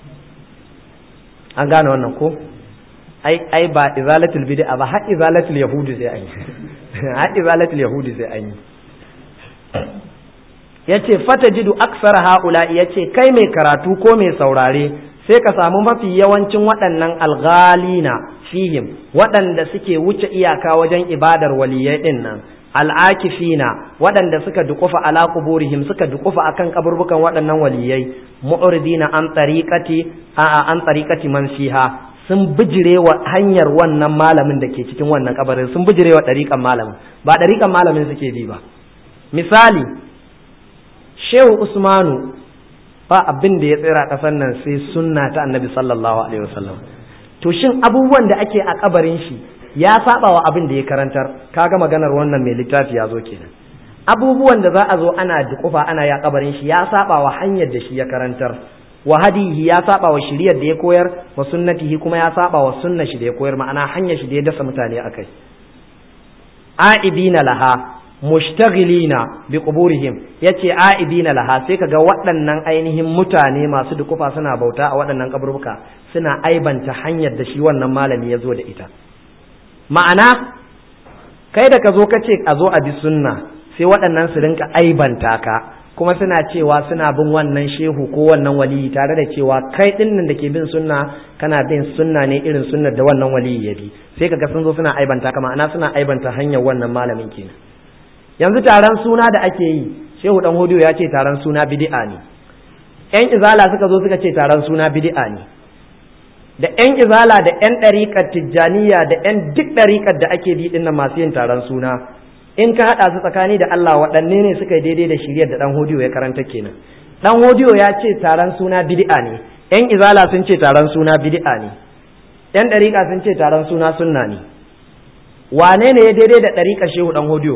an gane wannan ko ai ai ba izalatul bid'a ba har izalatul yahudi sai an yi har izalatul yahudi sai an yi yace fatajidu aksara haula yace kai mai karatu ko mai saurare sai ka samu mafi yawancin waɗannan alghalina fihim waɗanda suke wuce iyaka wajen ibadar waliyai din nan al'akifina waɗanda suka dukufa ala kuburihim suka dukufa akan kaburbukan waɗannan waliyai mu'ridina an tariqati a an tariqati man fiha sun bijire wa hanyar wannan malamin da ke cikin wannan kabarin sun bijire wa ɗariƙan malamin ba ɗariƙan malamin suke bi ba misali shehu usmanu ba abin da ya tsira ƙasar nan sai sunna ta annabi sallallahu alaihi wasallam to shin abubuwan da ake a kabarin shi ya saba wa abin da ya karantar kaga maganar wannan mai littafi ya zo kenan abubuwan da za a zo ana dukufa ana ya kabarin shi ya saba wa hanyar da shi ya karantar wa hadihi ya saba wa shiriyar da ya koyar wa sunnatihi kuma ya saba wa sunnar shi da ya koyar ma'ana hanyar shi da ya dasa mutane akai aibina laha mushtaghilina bi quburihim yace aibina laha sai kaga waɗannan ainihin mutane masu dukufa suna bauta a waɗannan kaburbuka suna aibanta hanyar da shi wannan malami ya zo da ita ma'ana kai da ka zo ka ce a zo a bi sunna sai waɗannan su rinka aibanta ka kuma suna cewa suna bin wannan shehu ko wannan waliyi tare da cewa kai dinnan da ke bin sunna kana bin sunna ne irin sunnar da wannan waliyi ya bi sai kaga sun zo suna aibanta kama ana suna aibanta hanyar wannan malamin kenan yanzu taron suna da ake yi shehu dan hodiyo ya ce taron suna bid'a ne yan izala suka zo suka ce taron suna bid'a ne da yan izala da yan ɗariƙar tijjaniya da yan duk ɗariƙar da ake bi dinnan masu yin taron suna in ka haɗa su tsakani da Allah waɗanne ne suka yi daidai da shiryar da ɗan hodiyo ya karanta kenan ɗan hodiyo ya ce taron suna bid'a ne yan izala sun ce taron suna bid'a ne yan ɗariƙa sun ce taron suna sunna ne wane ne ya daidai da ɗariƙar shehu ɗan hodiyo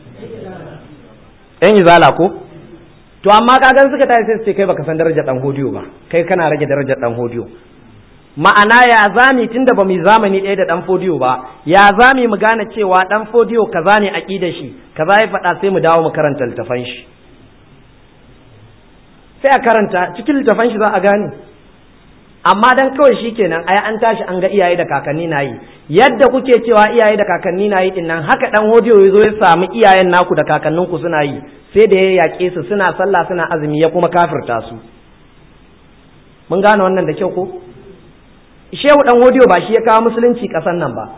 yan izala ko to amma kagan suka tayi sai su ce kai baka san darajar ɗan hodiyo ba kai kana rage darajar ɗan hodiyo ma'ana ya zami tunda ba mu zamani ɗaya da ɗan fodiyo ba ya zami mu gane cewa ɗan fodiyo kaza ne aƙidar shi kaza ya faɗa sai mu dawo mu karanta littafan shi sai a karanta cikin littafan shi za a gane amma dan kawai shi kenan ai an tashi an ga iyaye da kakanni na yi yadda kuke cewa iyaye da kakanni na yi dinnan haka ɗan hodiyo ya zo ya samu iyayen naku da kakanninku suna yi sai da ya yaƙe su suna sallah suna azumi ya kuma kafirta su mun gane wannan da kyau ko shehu dan hodiyo ba shi ya kawo musulunci kasan nan ba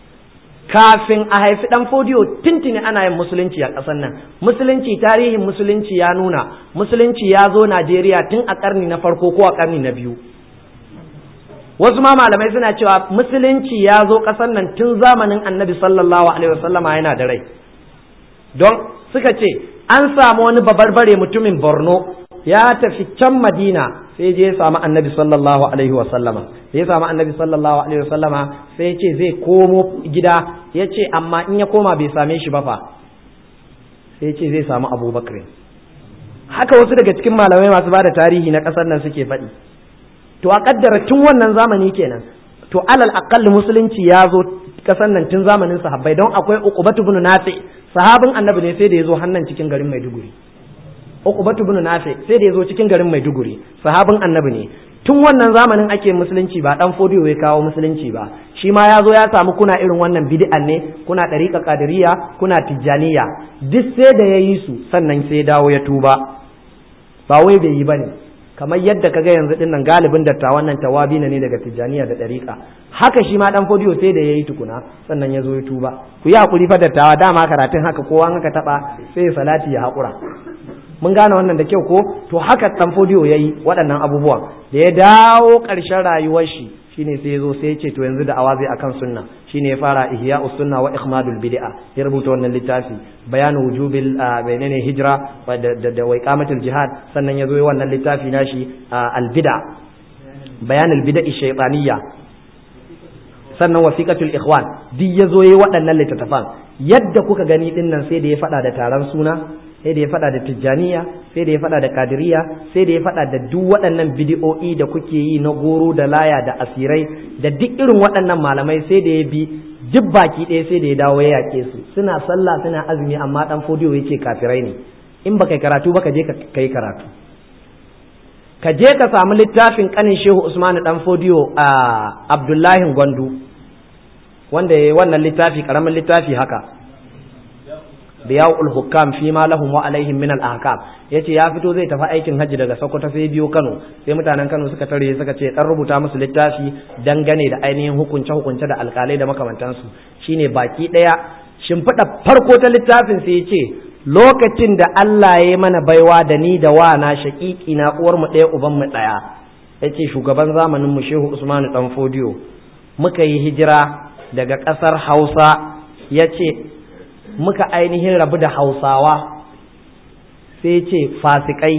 kafin a haifi dan fodiyo tintini ana yin musulunci a kasan nan musulunci tarihin musulunci ya nuna musulunci ya zo najeriya tun a karni na farko ko a karni na biyu wasu ma malamai suna cewa musulunci ya zo kasan nan tun zamanin annabi sallallahu alaihi wasallama yana da rai don suka ce an samu wani babarbare mutumin borno ya tafi can madina sai je ya samu annabi sallallahu alaihi wa sallama ya samu annabi sallallahu alaihi wa sallama sai ya ce zai komo gida ya ce amma in ya koma bai same shi ba fa sai ya ce zai samu abubakar haka wasu daga cikin malamai masu ba da tarihi na ƙasar nan suke faɗi to a kaddara tun wannan zamani kenan to alal aqall musulunci ya zo ƙasar nan tun zamanin sahabbai don akwai uqbatu ibn nafi sahabin annabi ne sai da ya zo hannan cikin garin maiduguri Uqbatu ibn Nafi sai da yazo cikin garin Maiduguri sahabin Annabi ne tun wannan zamanin ake musulunci ba dan fodiyo ya kawo musulunci ba shi ma ya zo ya samu kuna irin wannan bid'an ne kuna dariqa qadiriyya kuna tijjaniya duk sai da yayi su sannan sai ya dawo ya tuba ba wai bai yi bane kamar yadda kaga yanzu din nan galibin dattawan nan tawabi ne daga tijjaniya da dariqa haka shi ma dan fodiyo sai da yayi tukuna sannan ya zo ya tuba ku yi hakuri fa dattawa dama karatun haka kowa haka taba sai salati ya hakura mun gane wannan da kyau ko to haka dan fodiyo yayi waɗannan abubuwan da ya dawo ƙarshen rayuwar shi shine sai yazo sai ya ce to yanzu da awazi akan sunna shine ya fara ihya'us sunna wa ikhmadul bid'a ya rubuta wannan littafi bayanu wujubil bainane hijra da da wa iqamatul jihad sannan yazo yi wannan littafi nashi al bid'a bayanul bid'a shaytaniyya sannan wasiqatul ikhwan duk yazo yi waɗannan littattafan yadda kuka gani dinnan sai da ya faɗa da taron suna sai da ya faɗa da tijjaniya sai da ya faɗa da kadiriya sai da ya faɗa da duk waɗannan bidi'o'i da kuke yi na goro da laya da asirai da duk irin waɗannan malamai sai da ya bi duk baki ɗaya sai da ya dawo ya yaƙe su suna sallah suna azumi amma ɗan fodiyo ya ce kafirai ne in baka karatu ba ka je ka kai karatu ka je ka samu littafin kanin shehu usman dan fodiyo a abdullahi gwandu wanda ya yi wannan littafi karamin littafi haka biya'ul hukam fi ma lahum wa alaihim min al ahkam yace ya fito zai tafi aikin hajji daga Sokoto sai biyo Kano sai mutanen Kano suka tare suka ce dan rubuta musu littafi dangane da ainihin hukunce hukunce da alkalai da makamantansu shine baki daya shimfiɗa farko ta littafin sai yace lokacin da Allah ya yi mana baiwa da ni da wa na shaƙiƙi na uwar mu ɗaya uban mu ɗaya yace shugaban zamanin mu Shehu Usmanu dan Fodiyo muka yi hijira daga ƙasar Hausa yace muka ainihin rabu da hausawa sai ce fasikai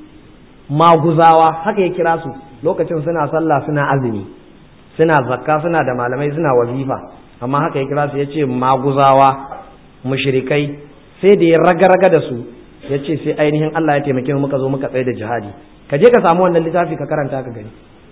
maguzawa haka ya kira su lokacin suna sallah suna azumi suna zakka suna da malamai suna wazifa amma haka ya kira su ya ce maguzawa mushrikai sai da ya raga-raga da su ya ce sai ainihin Allah ya taimake mu muka zo muka tsaye da jihadi ka je ka samu wannan littafi ka karanta ka gani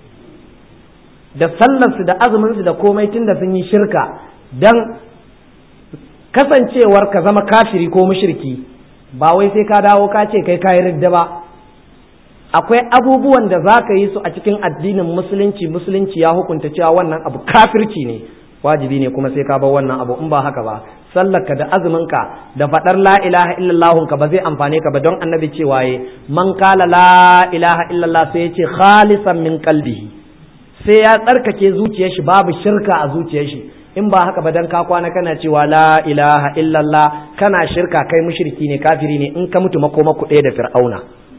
da sallarsu da azuminsu da komai tun da sun yi shirka dan kasancewar ka zama kafiri ko mushriki ba wai sai ka dawo ka ce kai kayi ridda ba akwai abubuwan da za ka yi su a cikin addinin musulunci musulunci ya hukunta cewa wannan abu kafirci ne wajibi ne kuma sai ka bar wannan abu in ba haka ba sallarka da azuminka da faɗar la ilaha illallah ka ba zai amfane ka ba don annabi cewa ye man kala la ilaha illallah sai ya ce khalisan min qalbihi sai ya tsarkake zuciyar shi babu shirka a zuciyar shi in ba haka ba dan ka kwana kana cewa la ilaha illallah kana shirka kai mushriki ne kafiri ne in ka mutu makoma ku ɗaya da fir'auna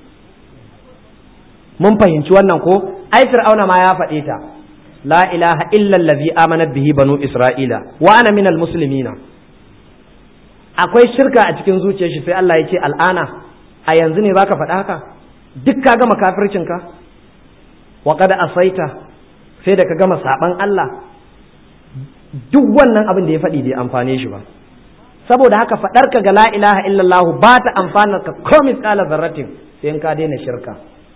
mun fahimci wannan ko ai fir'auna ma ya faɗe ta la ilaha illa allazi amanat bihi banu isra'ila wa ana minal muslimina akwai shirka a cikin zuciyar shi sai Allah ya ce al'ana a yanzu ne zaka faɗa haka duk ka gama kafircin ka wa qad asaita sai da ka gama saban Allah duk wannan abin da ya faɗi bai amfane shi ba saboda haka faɗar ka ga la ilaha illallah ba ta amfana ka ko misqala zarratin sai in ka daina shirka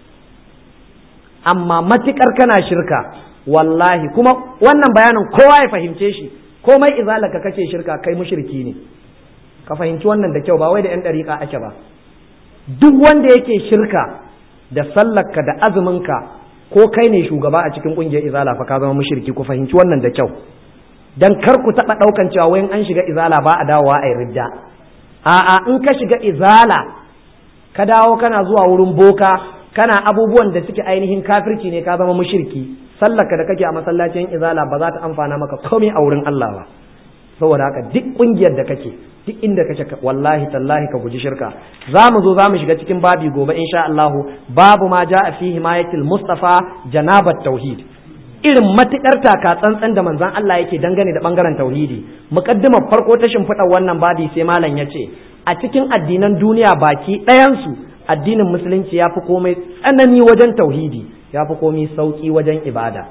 amma matukar kana shirka wallahi kuma wannan bayanin kowa ya fahimce shi komai izalaka kace shirka kai mushriki ne ka fahimci wannan da kyau ba wai da yan dariƙa ake ba duk wanda yake shirka da sallarka da azuminka ko kai ne shugaba a cikin kungiyar izala fa ka zama mushriki ku fahimci wannan da kyau dan kar ku taɓa ɗaukan cewa wayan an shiga izala ba a dawowa a ridda a'a in ka shiga izala ka dawo kana zuwa wurin boka kana abubuwan da suke ainihin kafirci ne ka zama mushriki sallarka da kake a masallacin izala ba za ta amfana maka komai a wurin Allah ba saboda haka duk kungiyar da kake duk inda kake wallahi tallahi ka guji shirka za mu zo za mu shiga cikin babi gobe insha Allah babu ma ja'a fi himayatil mustafa janabat tauhid irin matukar taka tsantsan da manzon Allah yake dangane da bangaren tauhidi muqaddimar farko ta shimfiɗa wannan babi sai malam ya ce a cikin addinan duniya baki ɗayansu addinin musulunci ya fi komai tsanani wajen tauhidi ya fi komai sauƙi wajen ibada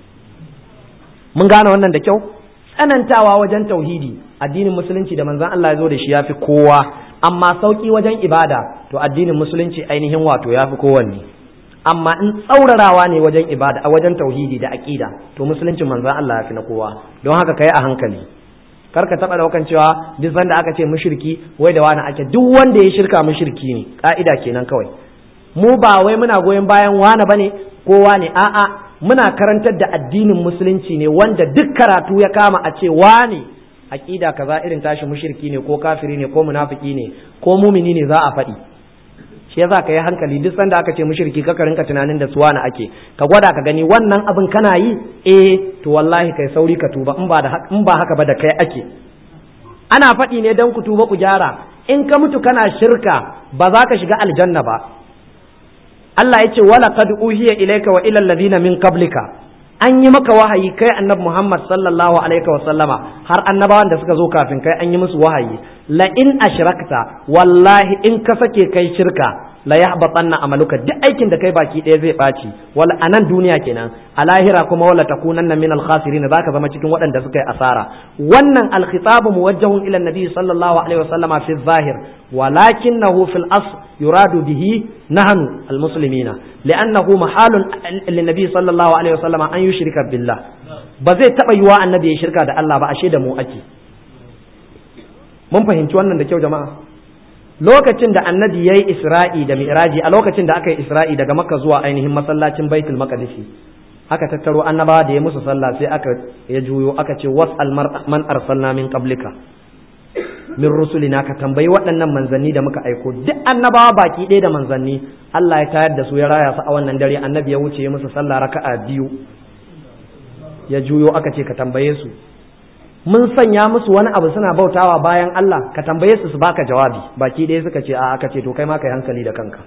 mun gane wannan da kyau tsanantawa wajen tauhidi addinin musulunci da manzan Allah ya zo da shi ya fi kowa amma sauƙi wajen ibada to addinin musulunci ainihin wato ya fi kowanne amma in tsaurarawa ne wajen ibada a wajen tauhidi da aƙida to musuluncin manzan Allah ya fi na kowa don haka kai a hankali kar ka taɓa daukan cewa duk sanda aka ce mushriki wai da wani ake duk wanda ya shirka mushriki ne ka'ida kenan kawai mu ba wai muna goyon bayan wani bane ko wani a'a muna karantar da addinin musulunci ne wanda duk karatu ya kama a ce wani aqida kaza irin tashi mushriki ne ko kafiri ne ko munafiki ne ko mumini ne za a faɗi shi yasa ka yi hankali duk sanda aka ce mushriki ka rinka tunanin da suwana ake ka gwada ka gani wannan abin kana yi eh to wallahi kai sauri ka tuba in ba da in ba haka ba da kai ake ana faɗi ne dan ku tuba ku gyara in ka mutu kana shirka ba za ka shiga aljanna ba Allah ya ce wala qad uhiya ilayka wa ila alladhina min qablika an yi maka wahayi kai annabi Muhammad sallallahu alaihi wa sallama har annabawan da suka zo kafin kai an yi musu wahayi la in ashrakta wallahi in ka sake kai shirka la yahbatanna amaluka duk aikin da kai baki ɗaya zai ɓaci wal anan duniya kenan a lahira kuma wala takunanna min al khasirin zaka zama cikin waɗanda suka yi asara wannan al khitabu muwajjahun ila nabi sallallahu alaihi wa sallama fi zahir walakinahu fil asl yuradu bihi nahnu al muslimina li'annahu mahalun lin nabi sallallahu alaihi wa sallama an yushrika billah ba zai taba yiwa annabi ya shirka da Allah ba ashe da mu ake mun fahimci wannan da kyau jama'a lokacin da annabi ya yi isra'i da mi'raji a lokacin da aka yi isra'i daga makka zuwa ainihin masallacin baitul maqdisi aka tattaro annabawa da ya musu sallah sai aka ya juyo aka ce was'al man arsalna min qablika min rusulina ka tambayi waɗannan manzanni da muka aiko duk annabawa baki ɗaya da manzanni Allah ya tayar da su ya raya su a wannan dare annabi ya wuce ya musu sallah raka'a biyu ya juyo aka ce ka tambaye su mun sanya musu wani abu suna bautawa bayan Allah ka tambaye su su baka jawabi baki ɗaya suka ce a aka ce to kai ma kai hankali da kanka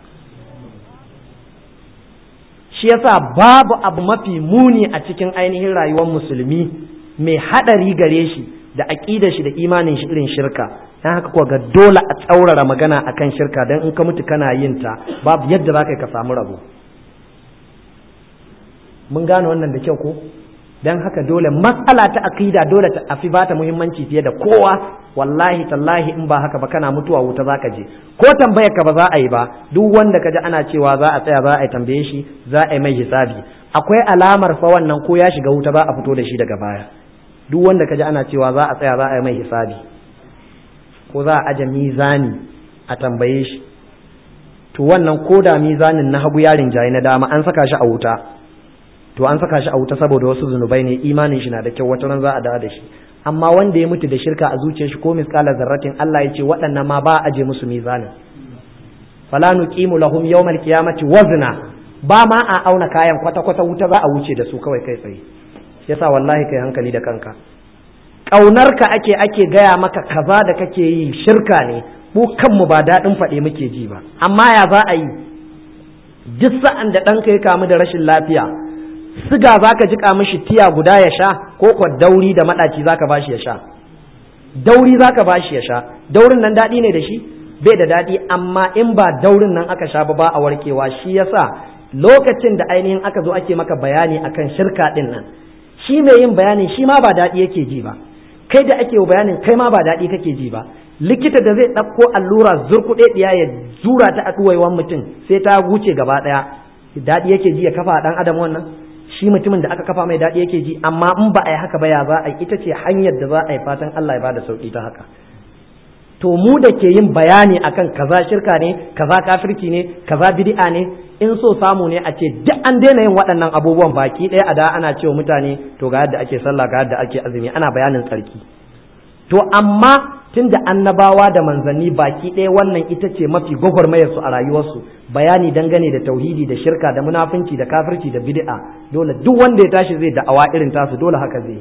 shi yasa babu abu mafi muni a cikin ainihin rayuwar musulmi mai haɗari gare shi da aƙidar shi da imanin shi irin shirka dan haka kuwa ga dole a tsaurara magana akan shirka dan in ka mutu kana yin ta babu yadda za ka ka samu rabo mun gane wannan da kyau ko dan haka dole matsala ta aqida dole ta afi bata muhimmanci fiye da kowa wallahi tallahi in ba haka ba kana mutuwa wuta zaka je ko tambayar ka ba za a yi ba duk wanda kaji ana cewa za a tsaya za a yi tambaye shi za a yi mai hisabi akwai alamar fa wannan ko ya shiga wuta za a fito da shi daga baya duk wanda kaji ana cewa za a tsaya za a yi mai hisabi ko za a aje mizani a tambaye shi to wannan ko da mizanin na hagu yarin jayi na dama an saka shi a wuta to an saka shi a wuta saboda wasu zunubai ne imanin shi na da kyau wata ran za a dawo da shi amma wanda ya mutu da shirka a zuciyar shi ko miskala zarratin Allah ya ce waɗannan ma ba a aje musu mizanin fala nuqimu lahum yawmal qiyamati wazna ba ma a auna kayan kwata kwata wuta za a wuce da su kawai kai tsaye yasa wallahi kai hankali da kanka ƙaunarka ake ake gaya maka kaza da kake yi shirka ne mu kanmu ba daɗin faɗe muke ji ba amma ya za a yi duk sa'an da ɗanka ya kamu da rashin lafiya siga za ka jiƙa mishi tiya guda ya sha ko kwa dauri da maɗaci za ka bashi ya sha dauri za ka bashi ya sha daurin nan daɗi ne da shi bai da daɗi amma in ba daurin nan aka sha ba ba a warkewa shi yasa lokacin da ainihin aka zo ake maka bayani akan shirka ɗin nan shi mai yin bayanin shi ma ba daɗi yake ji ba kai da ake bayanin kai ma ba daɗi kake ji ba likita da zai ɗauko allura zurkuɗe ɗiya ya zura ta a ɗuwaiwan mutum sai ta wuce gaba ɗaya daɗi yake ji ya kafa ɗan adam wannan shi mutumin da aka kafa mai daɗi yake ji amma in ba a yi haka ba ya za a yi ita ce hanyar da za a yi fatan Allah ya bada sauƙi ta haka to mu da ke yin bayani akan kaza shirka ne kaza kafirci ne kaza bid'a ne in so samu ne a ce duk an daina yin waɗannan abubuwan baki ɗaya a da ana cewa mutane to ga yadda ake sallah ga yadda ake azumi ana bayanin tsarki to amma tun da annabawa da manzanni baki ɗaya wannan ita ce mafi gwagwarmayar su a rayuwarsu bayani dangane da tauhidi da shirka da munafunci da kafirci da bid'a dole duk wanda ya tashi zai da'awa irin tasu dole haka zai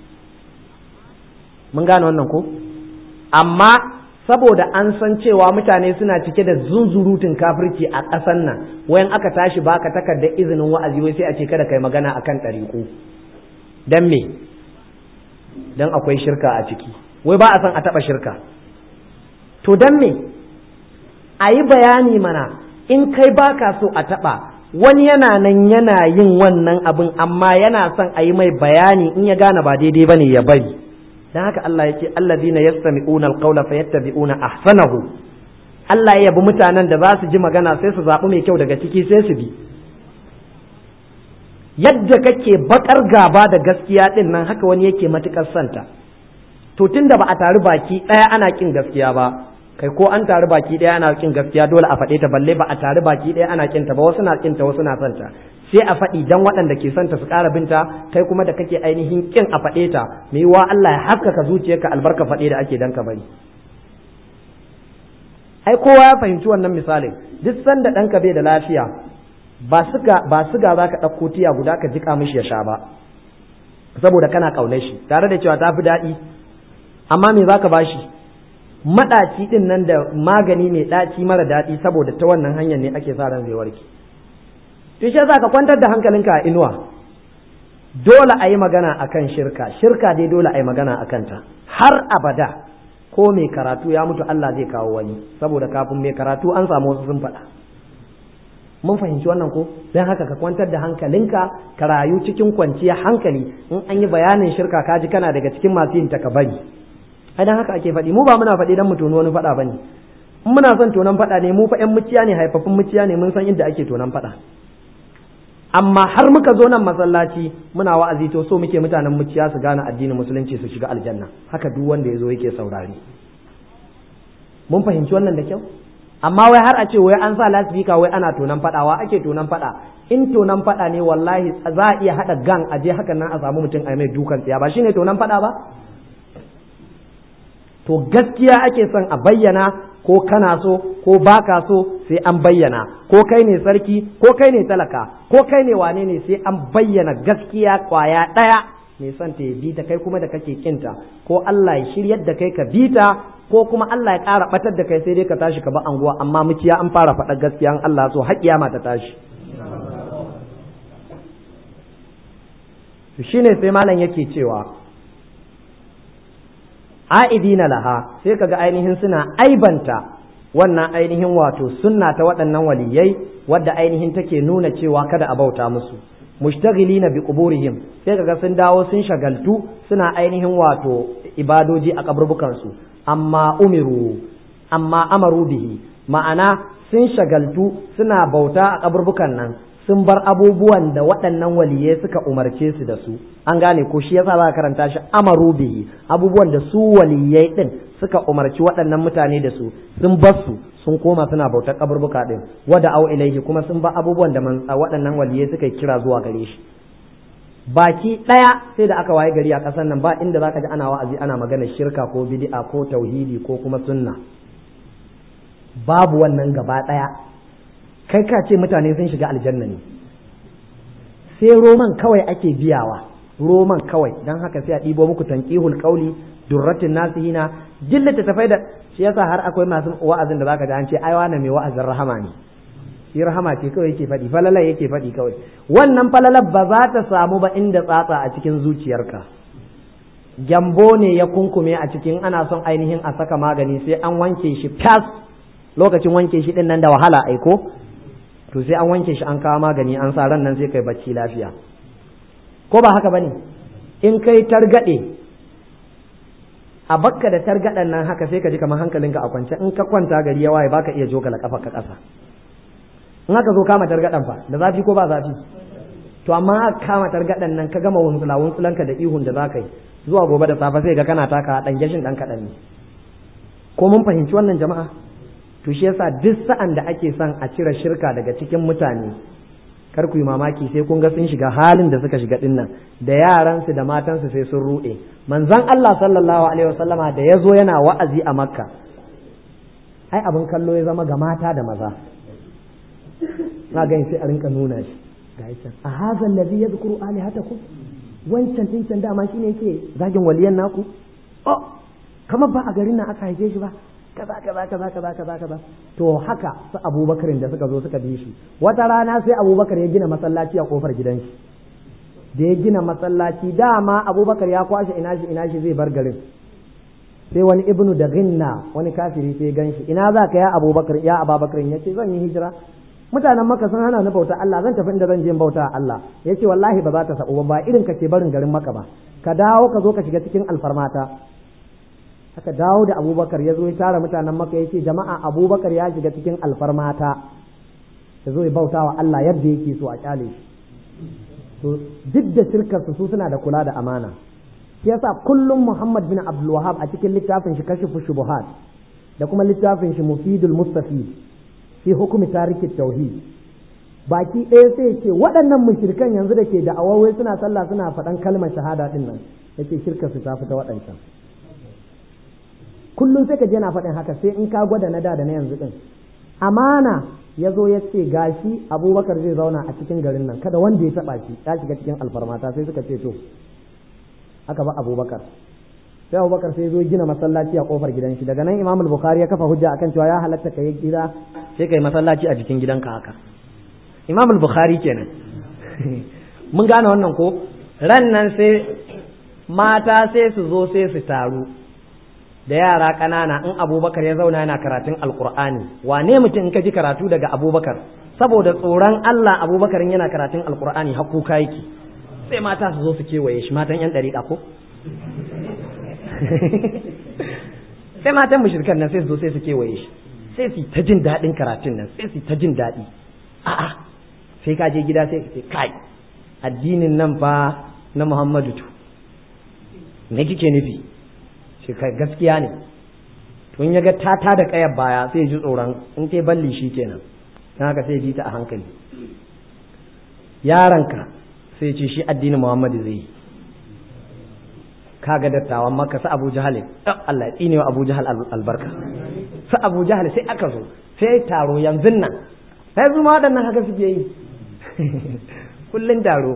mun gane wannan ko amma saboda an san cewa mutane suna cike da zunzurutun kafirci a ƙasan nan wayan aka tashi baka takardar izinin wa'azi wai sai a ce kada kai magana akan ɗariƙu dan me dan akwai shirka a ciki wai ba a san a taɓa shirka to dan me a yi bayani mana in kai baka so a taɓa wani yana nan yana yin wannan abin amma yana son a yi mai bayani in ya gane ba daidai bane ya bari dan haka Allah ya ce allazina yastami'una alqawla fayattabi'una ahsanahu Allah ya yabi mutanen da za su ji magana sai su zaɓi mai kyau daga ciki sai su bi yadda kake bakar gaba da gaskiya din nan haka wani yake matukar santa to tunda ba a taru baki ɗaya ana kin gaskiya ba kai ko an taru baki ɗaya ana kin gaskiya dole a faɗe ta balle ba a taru baki ɗaya ana kin ta ba wasu na kin ta wasu na santa sai a faɗi dan waɗanda ke santa su ƙara binta kai kuma da kake ainihin kin a faɗe ta me wa Allah ya haskaka zuciyarka albarka faɗe da ake dan ka bari ai kowa ya fahimci wannan misalin duk sanda ɗanka bai da lafiya ba suga ba suga za ka ɗauko tiya guda ka jika mishi ya sha ba saboda kana ƙaunar shi tare da cewa ta fi daɗi amma me za ka ba shi maɗaci ɗin nan da magani mai ɗaci mara daɗi saboda ta wannan hanyar ne ake sa ran zai warke to shi za ka kwantar da hankalinka a inuwa dole a yi magana akan shirka shirka dai dole a yi magana akan ta har abada ko mai karatu ya mutu Allah zai kawo wani saboda kafin mai karatu an samu wasu sun faɗa mun fahimci wannan ko don haka ka kwantar da hankalinka ka rayu cikin kwanciyar hankali in an yi bayanin shirka ka ji kana daga cikin masu yin ka bari ai dan haka ake faɗi mu ba muna faɗi dan mu tono wani faɗa bane in muna son tonon faɗa ne mu fa ƴan muciya ne haifafin muciya ne mun san inda ake tonon faɗa amma har muka zo nan masallaci muna wa'azi to so muke mutanen muciya su gane addinin musulunci su shiga aljanna haka duk wanda ya zo yake saurari mun fahimci wannan da kyau amma wai har a ce wai an sa lasifika wai ana tonan fadawa ake tonan fada in tonan fada ne wallahi za a iya hada gang a je hakan nan a samu mutum a mai dukan tsiya ba shine tonan fada ba to gaskiya ake son a bayyana ko kana so ko baka so sai an bayyana ko kai ne sarki ko kai ne talaka ko kai ne wane ne sai an bayyana gaskiya kwaya ɗaya mai son ta bi ta kai kuma da kake kinta ko Allah ya shiryar da kai ka bi ta ko kuma Allah ya ƙara batar da kai sai dai ka tashi ka ba anguwa amma muciya an fara faɗa gaskiya an Allah so har kiyama ta tashi shine sai malam yake cewa a'idina laha sai kaga ainihin suna aibanta wannan ainihin wato sunna ta waɗannan waliyai wadda ainihin take nuna cewa kada a bauta musu mushtaghilina bi quburihim sai kaga sun dawo sun shagaltu suna ainihin wato ibadoji a kaburbukan su amma umiru amma amaru bihi ma'ana sun shagaltu suna bauta a kaburbukan nan sun bar abubuwan da waɗannan waliyai suka umarce su da su an gane ko shi yasa za ka karanta shi amaru bihi abubuwan da su waliyai din suka umarci waɗannan mutane da su sun bar su sun koma suna bautar kaburbuka din wada au ilaihi kuma sun ba abubuwan da man waɗannan waliyai suka kira zuwa gare shi baki ɗaya sai da aka waye gari a ƙasar nan ba inda zaka ji ana wa'azi ana magana shirka ko bid'a ko tauhidi ko kuma sunna babu wannan gaba ɗaya kai ka ce mutane sun shiga aljanna ne sai roman kawai ake biyawa roman kawai don haka sai a ɗibo muku tanqihul qauli durratin nasihina jillata tafai da shi yasa har akwai masu wa'azin da zaka ji an ce ai wani mai wa'azin rahama ne shi rahama ce kawai yake faɗi falalar yake faɗi kawai wannan falalar ba za ta samu ba inda tsatsa a cikin zuciyarka gyambo ne ya kunkume a cikin ana son ainihin a saka magani sai an wanke shi fas lokacin wanke shi din nan da wahala aiko to sai an wanke shi an kawo magani an sa ran nan sai kai bacci lafiya ko ba haka bane in kai targade a bakka da targaɗan nan haka sai ka ji kamar hankalinka a kwance in ka kwanta gari ya waye baka iya jogala kafa ka ƙasa in aka zo kama targaɗan fa da zafi ko ba zafi to amma aka kama targaɗan nan ka gama wuntsula wuntsulanka da ihun da za ka yi zuwa gobe da safe sai ga kana taka ɗan gashin ɗan kaɗan ne ko mun fahimci wannan jama'a to shi yasa duk sa'an da ake son a cire shirka daga cikin mutane kar ku yi mamaki sai kun ga sun shiga halin da suka shiga dinnan da yaransu da matansu sai sun ruɗe manzon Allah sallallahu alaihi wasallama da ya zo yana wa'azi a makka ai abin kallo ya zama ga mata da maza na gani sai a rinka nuna shi ga can a hadha allazi yadhkuru alihatakum wancan din can dama shine yake zagin waliyan naku oh kamar ba a garin nan aka haife shi ba kaza kaza kaza kaza kaza kaza to haka su abubakarin da suka zo suka bi shi wata rana sai abubakar ya gina masallaci a kofar gidan shi da ya gina masallaci dama abubakar ya kwashe ina shi ina shi zai bar garin sai wani ibnu da ginna wani kafiri sai gan shi ina za ka ya abubakar ya ababakarin ya ce zan yi hijira mutanen maka sun hana ni bauta Allah zan tafi inda zan je bauta Allah ya ce wallahi ba za ta sa'u ba irin ka ke barin garin maka ba ka dawo ka zo ka shiga cikin alfarmata aka dawo da abubakar ya zo ya tara mutanen maka ya ce jama'a abubakar ya shiga cikin alfarmata ya zo ya bauta wa Allah yadda yake so a kyale shi to duk da shirkarsu su suna da kula da amana shi yasa kullum Muhammad bin Abdul Wahhab a cikin littafin shi kashifu shubuhat da kuma littafin shi mufidul mustafi fi hukumi tariki tauhid baki ɗaya sai ce waɗannan mushrikan yanzu da ke da awawai suna sallah suna faɗan kalmar shahada din nan yace shirkar su ta fita waɗancan kullum sai ka je na faɗin haka sai in ka gwada na da da na yanzu din amana ya zo ya ce gashi abubakar zai zauna a cikin garin nan kada wanda ya taɓa shi ya shiga cikin alfarmata sai suka ce to aka ba abubakar sai abubakar sai zo gina masallaci a kofar gidan shi daga nan imam bukhari ya kafa hujja akan cewa ya halatta ka yi gida sai ka yi masallaci a jikin gidanka haka imam bukhari kenan mun gane wannan ko ran nan sai mata sai su zo sai su taru da yara ƙanana in abubakar ya zauna yana karatun alkur'ani wane mutum in ka ji karatu daga abubakar saboda tsoron allah abubakar yana karatun alkur'ani hakuka yake sai mata su zo su kewaye shi matan yan ɗariƙa ko sai matan mushrikan nan sai su zo sai su kewaye shi sai su ta jin daɗin karatun nan sai su ta jin daɗi a'a sai ka je gida sai ka ce kai addinin nan fa na muhammadu tu me kike nufi shi kai gaskiya ne tun ya ga ta ta da kayar baya sai ji tsoron in kai balli shi kenan don haka sai ji ta a hankali yaranka sai ce shi addinin muhammadu zai yi kaga dattawan maka su abu jahal Allah ya tsine wa abu jahal albarka su abu jahal sai aka zo sai taro yanzu nan sai su ma waɗannan haka suke yi kullun taro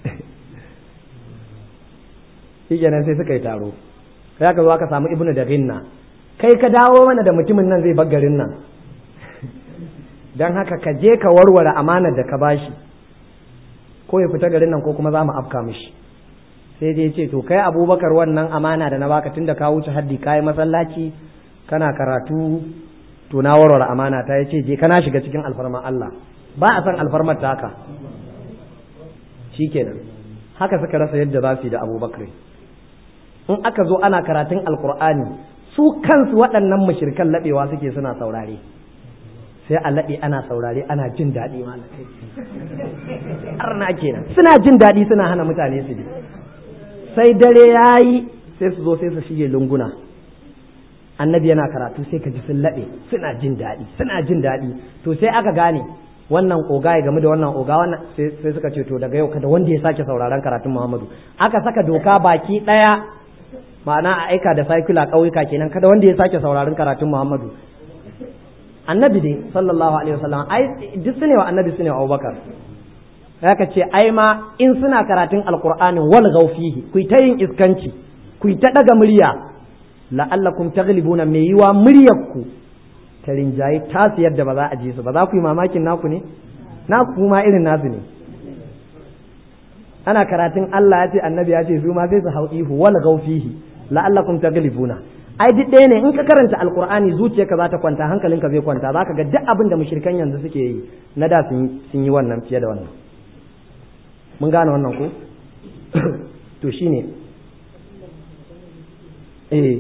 shi kenan sai suka yi taro sai aka zo aka samu ibnu da rinna kai ka dawo mana da mutumin nan zai bar garin nan don haka ka je ka warware amanar da ka bashi ko ya fita garin nan ko kuma za mu afka mishi sai dai ce to kai abubakar wannan amana da na baka tunda ka wuce haddi kayi masallaci kana karatu to na warware amana ta yace je kana shiga cikin alfarman Allah ba a san alfarmar ta haka shikenan haka suka rasa yadda za su yi da abubakar in aka zo ana karatun alkur'ani su kansu waɗannan mushrikan laɓewa suke suna saurare sai a laɓe ana saurare ana jin daɗi malakai arna kenan suna jin daɗi suna hana mutane su ji sai dare ya yi sai su zo sai su shige lunguna annabi yana karatu sai ka ji sun laɓe suna jin daɗi suna jin daɗi to sai aka gane wannan oga ya game da wannan oga wannan sai suka ce to daga yau kada wanda ya sake sauraron karatun Muhammadu aka saka doka baki daya ma'ana a aika da saikula ƙauyuka kenan kada wanda ya sake sauraron karatun Muhammadu annabi dai sallallahu alaihi wasallam ai duk sune wa annabi sune wa Abubakar ka ce ai ma in suna karatun alqur'anin wal gaufihi ku ta yin iskanci ku ta daga murya la'allakum taghlibuna mai yiwa muryar ku ta rinjaye tasu yadda ba za a ji su ba za ku yi mamakin naku ne naku kuma irin nasu ne ana karatun Allah ya ce annabi ya ce su ma sai su hau ihu wal gaufihi la'allakum taghlibuna ai duk ɗaya ne in ka karanta alqur'ani zuciyarka za ta kwanta hankalinka zai kwanta zaka ga duk abin da mushrikan yanzu suke yi na da sun yi wannan fiye da wannan mun gane wannan ko to shine eh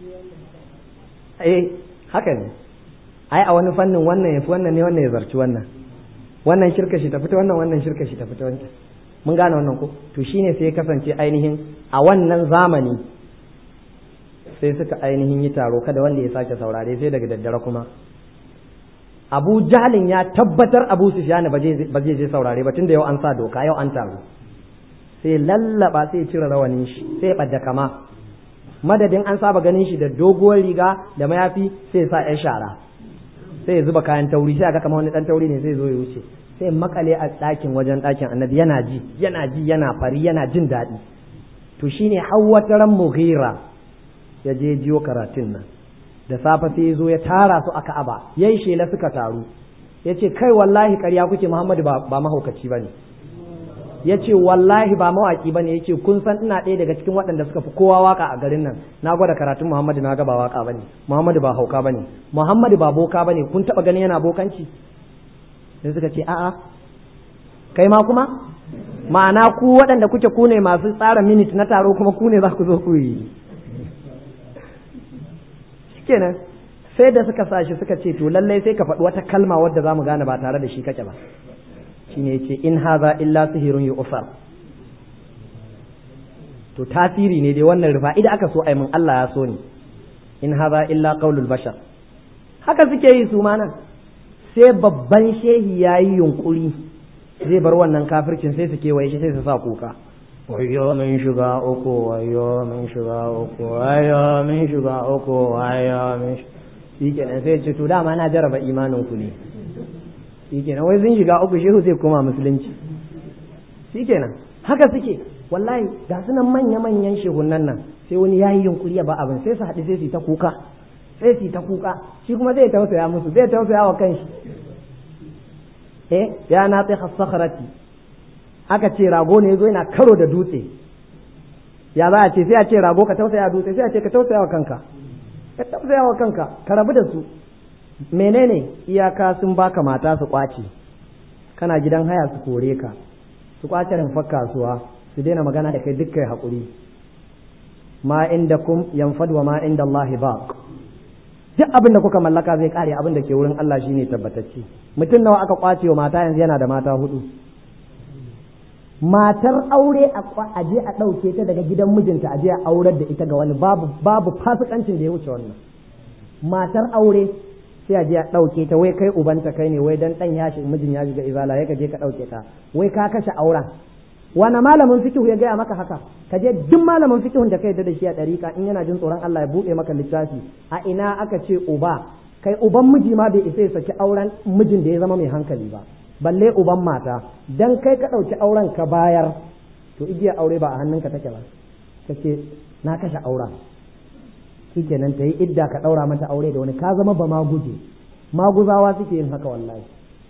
eh haka ne ai a wani fannin wannan yafi wannan ne wannan ya zarci wannan wannan shirka shi ta fita wannan wannan shirka shi ta fita wancan mun gane wannan ko to shine sai ya kasance ainihin a wannan zamani sai suka ainihin yi taro kada wanda ya sake saurare sai daga daddare kuma abu jahalin ya tabbatar abu sufyan ba zai je saurare ba tunda yau an sa doka yau an taro sai lallaba sai cire rawanin shi sai ɓadda kama madadin an saba ganin shi da doguwar riga da mayafi sai sa yan shara sai ya zuba kayan tauri sai ga kamar wani dan tauri ne sai zo ya wuce sai makale a ɗakin wajen ɗakin annabi yana ji yana ji yana fari yana jin daɗi to shine hawwataran mughira ya je jiyo karatun nan da safe sai ya zo ya tara su a ka'aba yayi shela suka taru ya ce kai wallahi ƙarya kuke muhammadu ba mahaukaci ba ne ya ce wallahi ba mawaƙi ba ne ya ce kun san ina ɗaya daga cikin waɗanda suka fi kowa waka a garin nan na gwada karatun muhammadu na ga ba waka ba ne muhammadu ba hauka ba ne muhammadu ba boka ba ne kun taɓa ganin yana bokanci sai suka ce a'a kai ma kuma ma'ana ku waɗanda kuke ku ne masu tsara minit na taro kuma ku ne za ku zo ku yi kenan sai da suka sa shi suka ce to lallai sai ka faɗi wata kalma wadda za mu gane ba tare da shi kake ba shine yace in haza illa sihirun yu'far to tasiri ne dai wannan rufa idan aka so ai mun Allah ya so ni in haza illa qaulul bashar haka suke yi su ma nan sai babban shehi yayi yunkuri zai bar wannan kafircin sai su kewaye shi sai su sa kuka wayo min shiga uku wayo min shiga uku wayo min shiga uku wayo min shi kenan sai ce to dama na jaraba imanin ku ne shi kenan wai sun shiga uku shehu sai koma musulunci shi kenan haka suke wallahi ga su nan manya manyan shehunan nan sai wani yayi yunkuri ya ba abin sai su haɗu sai su ta kuka sai su ta kuka shi kuma zai tausaya musu zai tausaya wa kanshi eh ya na tsaye sakharati aka ce rago ne zo yana karo da dutse ya za a ce sai a ce rago ka tausaya dutse sai a ce ka tausaya wa kanka ka tausaya wa kanka ka rabu da su menene iyaka sun baka mata su kwace kana gidan haya su kore ka su kwace rumfar kasuwa su daina magana da kai dukkan haƙuri ma inda kum yanfad wa ma inda Allah baq duk abin da kuka mallaka zai kare abin da ke wurin Allah shine tabbatacce mutum nawa aka kwace wa mata yanzu yana da mata hudu matar aure a je a ɗauke ta daga gidan mijinta a je a aurar da ita ga wani babu babu fasikancin da ya wuce wannan matar aure sai a je a ɗauke ta wai kai ubanta kai ne wai dan ɗan ya shiga mijin ya shiga izala ya ka je ka ɗauke ta wai ka kashe auren wani malamin fikihu ya gaya maka haka ka je duk malamin fikihun da ka yarda da shi a ɗarika in yana jin tsoron Allah ya buɗe maka littafi a ina aka ce uba kai uban miji ma bai isa ya saki auren mijin da ya zama mai hankali ba balle uban mata dan kai ka ɗauki auren ka bayar to igiyar aure ba a hannunka take ba kace na kashe auren shikenan ta yi idda ka ɗaura mata aure da wani ka zama ba maguje maguzawa suke yin haka wallahi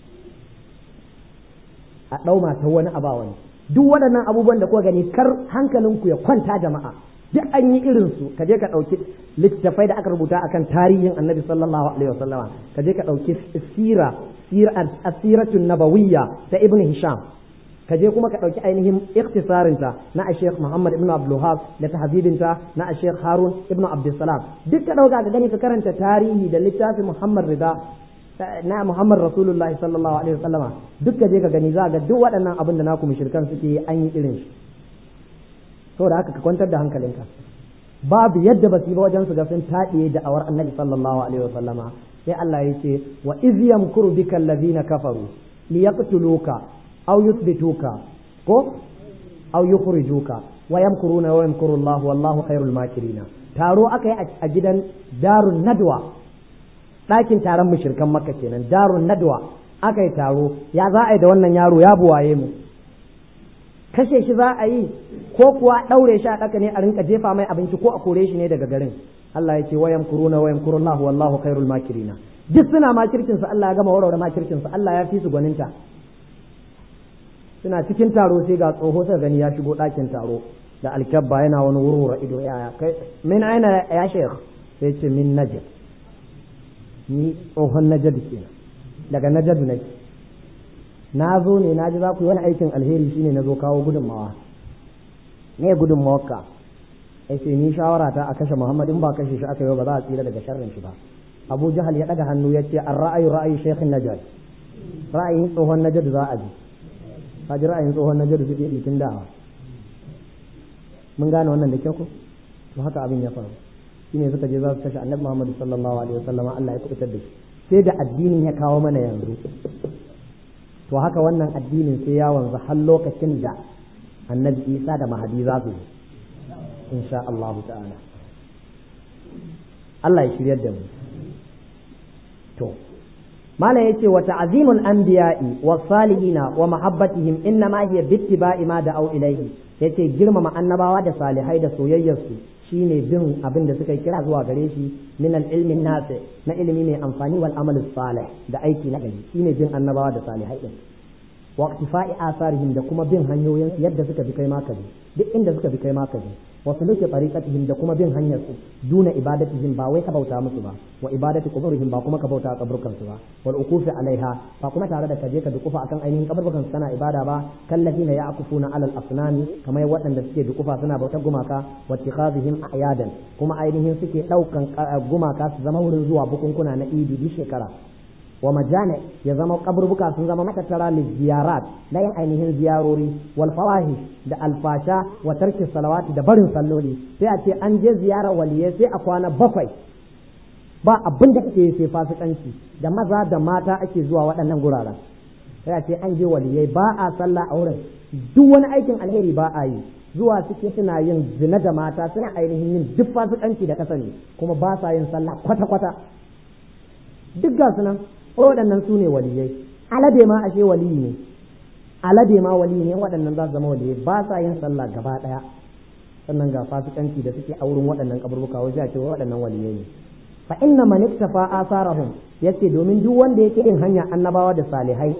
a ɗau mata wani a ba wani duk waɗannan abubuwan da kuka gani kar hankalinku ya kwanta jama'a duk an yi irin su ka je ka ɗauki littattafai da aka rubuta akan tarihin annabi sallallahu alaihi wasallama ka je ka ɗauki sira asiratun nabawiyya ta ibn hisham ka je kuma ka ɗauki ainihin ikhtisarinta na a sheikh muhammad ibn abdulhab da tahzibinta na a sheikh harun ibn abdulsalam duk ka ɗauka ka gani ka karanta tarihi da littafin muhammad rida na muhammad rasulullahi sallallahu alaihi wasallama duk ka je ka gani za ga duk waɗannan abin da naku mushrikan suke an yi irin shi saboda haka ka kwantar da hankalinka babu yadda ba su yi ba wajen su ga sun taɗiye da awar annabi sallallahu alaihi wasallama sai Allah ya ce wa iz yamkuru bika allazina kafaru liyaqtuluka aw yuthbituka ko aw yukhrijuka wa yamkuruna wa yamkuru Allah wallahu khairul makirin taro aka yi a gidan darun nadwa ɗakin taron mushrikan makka kenan darun nadwa aka yi taro ya za a yi da wannan yaro ya buwaye mu kashe shi za a yi ko kuwa ɗaure shi a ɗaka ne a rinka jefa mai abinci ko a kore shi ne daga garin Allah ya ce wayan kuruna wayan kurullah wallahu khairul makirina duk suna makircin su Allah ya gama warware makircin su Allah ya fi su gwaninta suna cikin taro sai ga tsoho sai gani ya shigo ɗakin taro da alkabba yana wani wurwura ido ya kai min aina ya sheikh sai ce min najd ni tsohon najd kenan daga najd nake na zo ne na ji za ku yi wani aikin alheri shine na zo kawo gudunmawa ne gudunmawarka ai sai ni shawara ta a kashe Muhammad in ba kashe shi aka yi ba za a tsira daga sharrin shi ba Abu Jahal ya daga hannu ya ce an ra'ayu ra'ayi Sheikh Najad ra'ayin tsohon Najad za a ji ka ji ra'ayin tsohon Najad suke dikin dawa mun gane wannan da kyau ko to haka abin ya faru shine suka je za su kashe Annabi Muhammad sallallahu alaihi wasallam Allah ya kubutar da shi sai da addinin ya kawo mana yanzu to haka wannan addinin sai ya wanzu har lokacin da annabi isa da mahadi za su yi insha Allah ta'ala Allah ya shiryar da mu to malam yace wa ta'zimul anbiya'i was salihina wa mahabbatihim inna ma hiya bittiba'i ma da'u ilayhi yace girmama annabawa da salihai da soyayyarsu shine bin abin da suka kira zuwa gare shi min al-ilmin nafi na ilimi mai amfani wal amal salih da aiki na gari shine bin annabawa da salihai din wa iktifa'i asarihim da kuma bin hanyoyin yadda suka bi kai ma ka bi duk inda suka bi kai ma ka bi wa suluki tariqatihim da kuma bin hanyar su duna ibadatihim ba wai ka bauta musu ba wa ibadati quburihim ba kuma ka bauta a kaburkan su ba wal ukufi alaiha ba kuma tare da kaje ka dukufa akan ainihin kaburkan su kana ibada ba kallazina ya'kufuna alal asnami kamar waɗanda suke dukufa suna bautar gumaka wa ittikhazihim ayadan kuma ainihin suke daukan gumaka su zama wurin zuwa bukunkuna na idi duk shekara wa majane ya zama kaburbuka sun zama matattara li ziyarat na yin ainihin ziyarori wal fawahish da alfasha wa tarki salawati da barin salloli sai a ce an je ziyarar waliyai sai a kwana bakwai ba abin da kake sai fasikanci da maza da mata ake zuwa waɗannan guraren sai a ce an je waliyai ba a sallah a wurin duk wani aikin alheri ba a yi zuwa suke suna yin zina da mata suna ainihin yin duk fasikanci da kasani kuma ba sa yin sallah kwata-kwata duk ga sunan waɗannan su ne waliyai alade ma ashe waliyi ne alade ma waliyi ne waɗannan za su zama waliyai ba sa yin sallah gaba ɗaya sannan ga fasikanci da suke a wurin waɗannan kaburbuka wajen a ce waɗannan waliyai ne fa inna man iktafa asarahum yace domin duk wanda yake yin hanya annabawa da salihai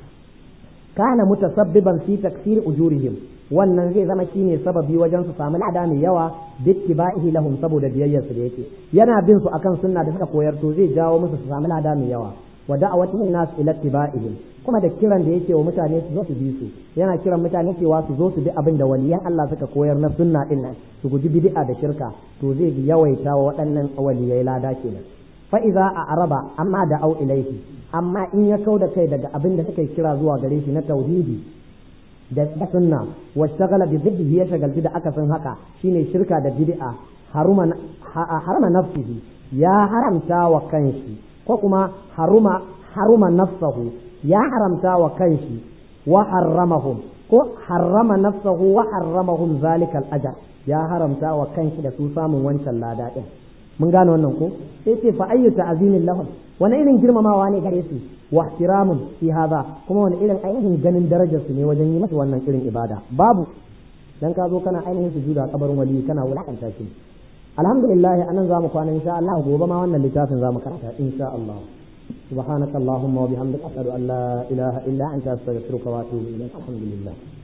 kana mutasabbiban fi taksir ujurihim wannan zai zama shine sababi wajen su samu lada mai yawa bittiba'ihi lahum saboda biyayyarsu da yake yana bin su akan sunna da suka koyar to zai jawo musu su samu lada mai yawa wa da'awatun nas ila ittiba'ihim kuma da kiran da yake wa mutane su zo su bi su yana kiran mutane cewa su zo su bi abin da waliyan Allah suka koyar na sunna din nan su guji bid'a da shirka to zai yawaita wa waɗannan waliyai lada kenan fa idza a'raba amma da au ilaihi amma in ya kau da kai daga abin da suka kira zuwa gare shi na tauhidi da sunna wa shagala bi bidhi ya shagalci da akasin haka shine shirka da bid'a haruma harama nafsihi ya haramta wa kanshi ko kuma haruma haruma nafsahu ya haramta wa kanshi wa harramahum ko harrama nafsahu wa harramahum zalika al-ajr ya haramta wa kanshi da su samun wancan lada din mun gane wannan ko sai ce fa ayyu ta'zimin lahum wani irin girmamawa ne gare su wa ihtiramun fi hadha kuma wani irin ainihin ganin darajar su ne wajen yi masa wannan irin ibada babu dan ka zo kana ainihin sujuda kabarin wali kana wulakanta shi alhamdulillah anan zamu kwana insha Allah gobe ma wannan littafin zamu karanta insha Allah سبحانك اللهم وبحمدك أشهد أن لا إله إلا أنت أستغفرك وأتوب إليك الحمد لله